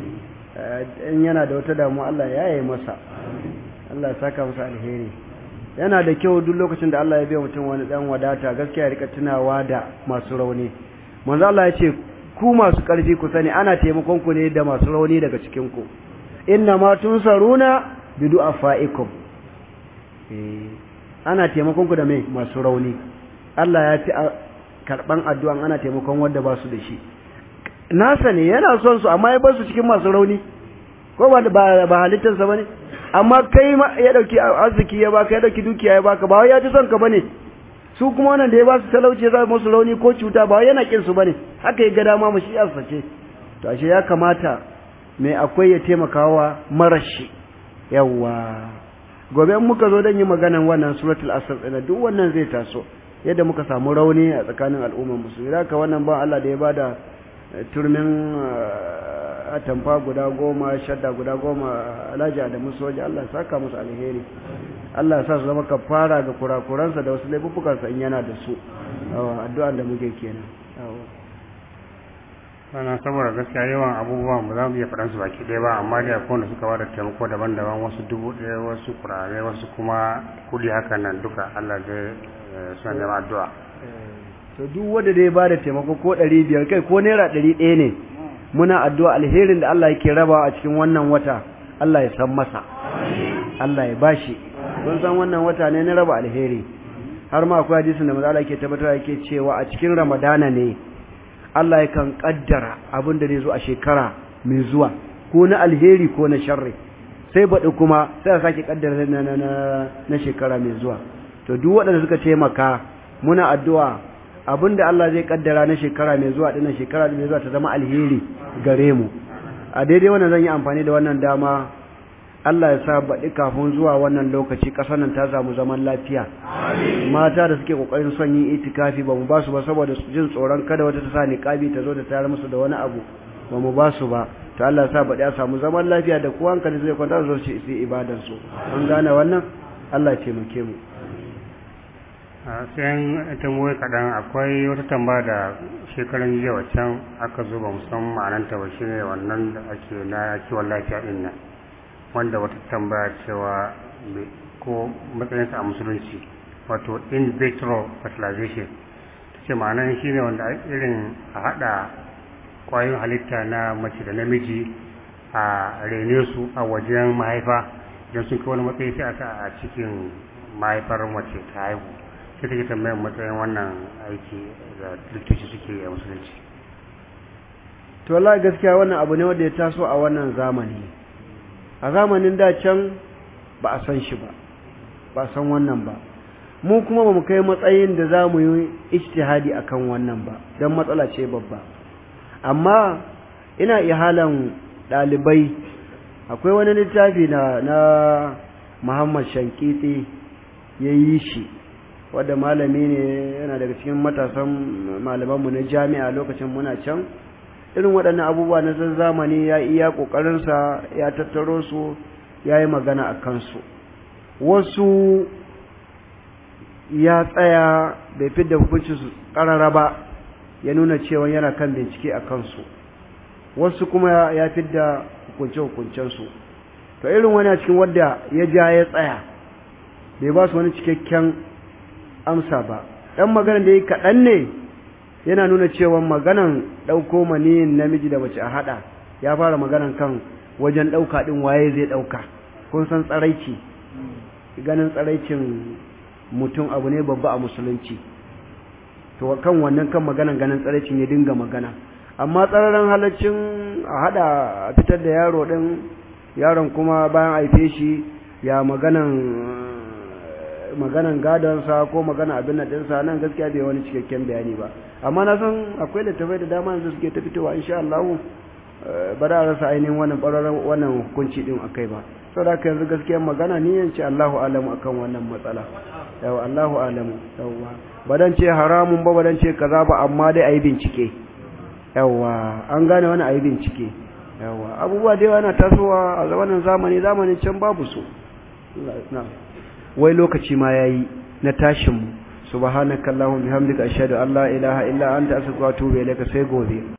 in yana da wata damuwa Allah ya yi masa Allah ya saka masa alheri yana da kyau duk lokacin da Allah ya biya mutum wani dan wadata gaskiya ya rika tunawa da masu rauni manzo Allah ya ce ku masu karfi ku sani ana taimakon ku ne da masu rauni daga cikin ku inna ma tunsaruna bi du'afaikum eh ana taimakon ku da mai masu rauni Allah ya fi karban addu'an ana taimakon wanda ba su da shi nasa ne yana son su amma ya bar su cikin masu rauni ko ba ba halittarsa bane amma kai ya dauki arziki ya baka ya dauki dukiya ya baka ba wai ya ji son ka bane su kuma wannan da ya ba su talauci ya musu rauni ko cuta ba wai yana kin su bane haka ya ga dama mu shi yarsa ce to ashe ya kamata mai akwai ya taimakawa marashi yawa gobe in muka zo dan yi maganan wannan suratul asr din duk wannan zai taso yadda muka samu rauni a tsakanin al'ummar musulmi haka wannan ba Allah da ya bada turmin atamfa guda goma shadda guda goma alhaji da musu waje Allah saka musu alheri Allah sa su zama kafara ga kurakuransa da wasu laifuffukansa in yana da su addu'an da muke kenan sannan saboda gaskiya yawan abubuwan ba za mu iya faɗan su baki ɗaya ba amma dai akwai wanda suka bada taimako daban-daban wasu dubu ɗaya wasu kurare wasu kuma kuɗi haka nan duka Allah zai suna neman addu'a to duk wanda dai bada taimako ko ɗari biyar kai ko naira ɗari ɗaya ne muna addu'a alherin da Allah yake raba a cikin wannan wata Allah ya san masa Allah ya bashi kun san wannan wata ne na raba alheri har ma akwai hadisin da manzo Allah yake tabbatar yake cewa a cikin Ramadana ne Allah yakan kaddara abin da zai zo a shekara mai zuwa ko na alheri ko na sharri sai baɗi kuma sai a sake kaddara na na na shekara mai zuwa to duk waɗanda suka taimaka muna addu'a abinda Allah zai kaddara na shekara mai zuwa dinnan shekara mai zuwa ta zama alheri gare mu a daidai wannan zan yi amfani da wannan dama Allah ya sa baɗi kafin zuwa wannan lokaci ƙasar nan ta samu zaman lafiya mata da suke ƙoƙarin son yin itikafi ba mu ba su ba saboda jin tsoron kada wata ta sa niƙabi ta zo da tayar musu da wani abu ba mu ba su ba to Allah ya sa baɗi ya samu zaman lafiya da kowa hankali zai kwanta zo su yi ibadan su an gane wannan Allah ya taimake mu sai tambayoyi kaɗan akwai wata tambaya da shekaran jiya waccan aka zo ba musamman ma'ananta ba shine wannan da ake na kiwon lafiya ɗin nan wanda wata tambaya cewa ko matsayinsa a musulunci wato in vitro fertilization ta ce ma'anan shi ne wanda irin a haɗa ƙwayoyin halitta na mace da namiji a rene su a wajen mahaifa don sun kai wani matsayi sai a sa a cikin mahaifar mace ta haihu sai take tambayar matsayin wannan aiki da likitoci suke a musulunci to wallahi gaskiya wannan abu ne wanda ya taso a wannan zamani a zamanin da can ba a san shi ba ba san wannan ba mu kuma ba mu kai matsayin da za mu yi ijtihadi akan wannan ba don matsala ce babba amma ina ihalan ɗalibai akwai wani littafi na na Muhammad Shankiti ya yi shi wadda malami ne yana daga cikin matasan malamanmu na jami'a lokacin muna can irin waɗannan abubuwa na zamani ya iya ƙoƙarinsa ya tattaro su ya yi magana a kansu wasu ya tsaya bai fi da hukuncin su ƙarara ba ya nuna cewa yana kan bincike a kansu wasu kuma ya fi da hukunce-hukuncensu to irin wani a cikin wadda ya ja ya tsaya bai ba su wani cikakken amsa ba ɗan maganar da ya kaɗan ne yana nuna cewa maganan ɗauko maniyin namiji da mace a haɗa ya fara maganan kan wajen ɗauka ɗin waye zai ɗauka kun san tsaraici ganin tsaraicin mutum abu ne babba a musulunci to kan wannan kan maganan ganin tsaraicin ya dinga magana amma tsararren halaccin a haɗa a fitar da yaro ɗin yaron kuma bayan haife shi ya maganan maganan gadonsa ko magana abin na ɗinsa nan gaskiya bai wani cikakken bayani ba amma na san akwai littafai da dama yanzu suke ta fitowa insha Allah ba da rasa ainihin wannan ɓararren wannan hukunci ɗin akai ba saboda haka yanzu gaskiyar magana ni yance Allahu alamu akan wannan matsala yawa Allahu alamu yawa ba dan ce haramun ba ba dan ce kaza ba amma dai ayi bincike yawa an gane wani ayi bincike yawa abubuwa da yawa na tasowa a zamanin zamani zamanin can babu su wai lokaci ma yayi na tashin mu subhanakallahumma bihamdika ashhadu an la ilaha illa anta astaghfiruka wa atubu ilayka sai gobe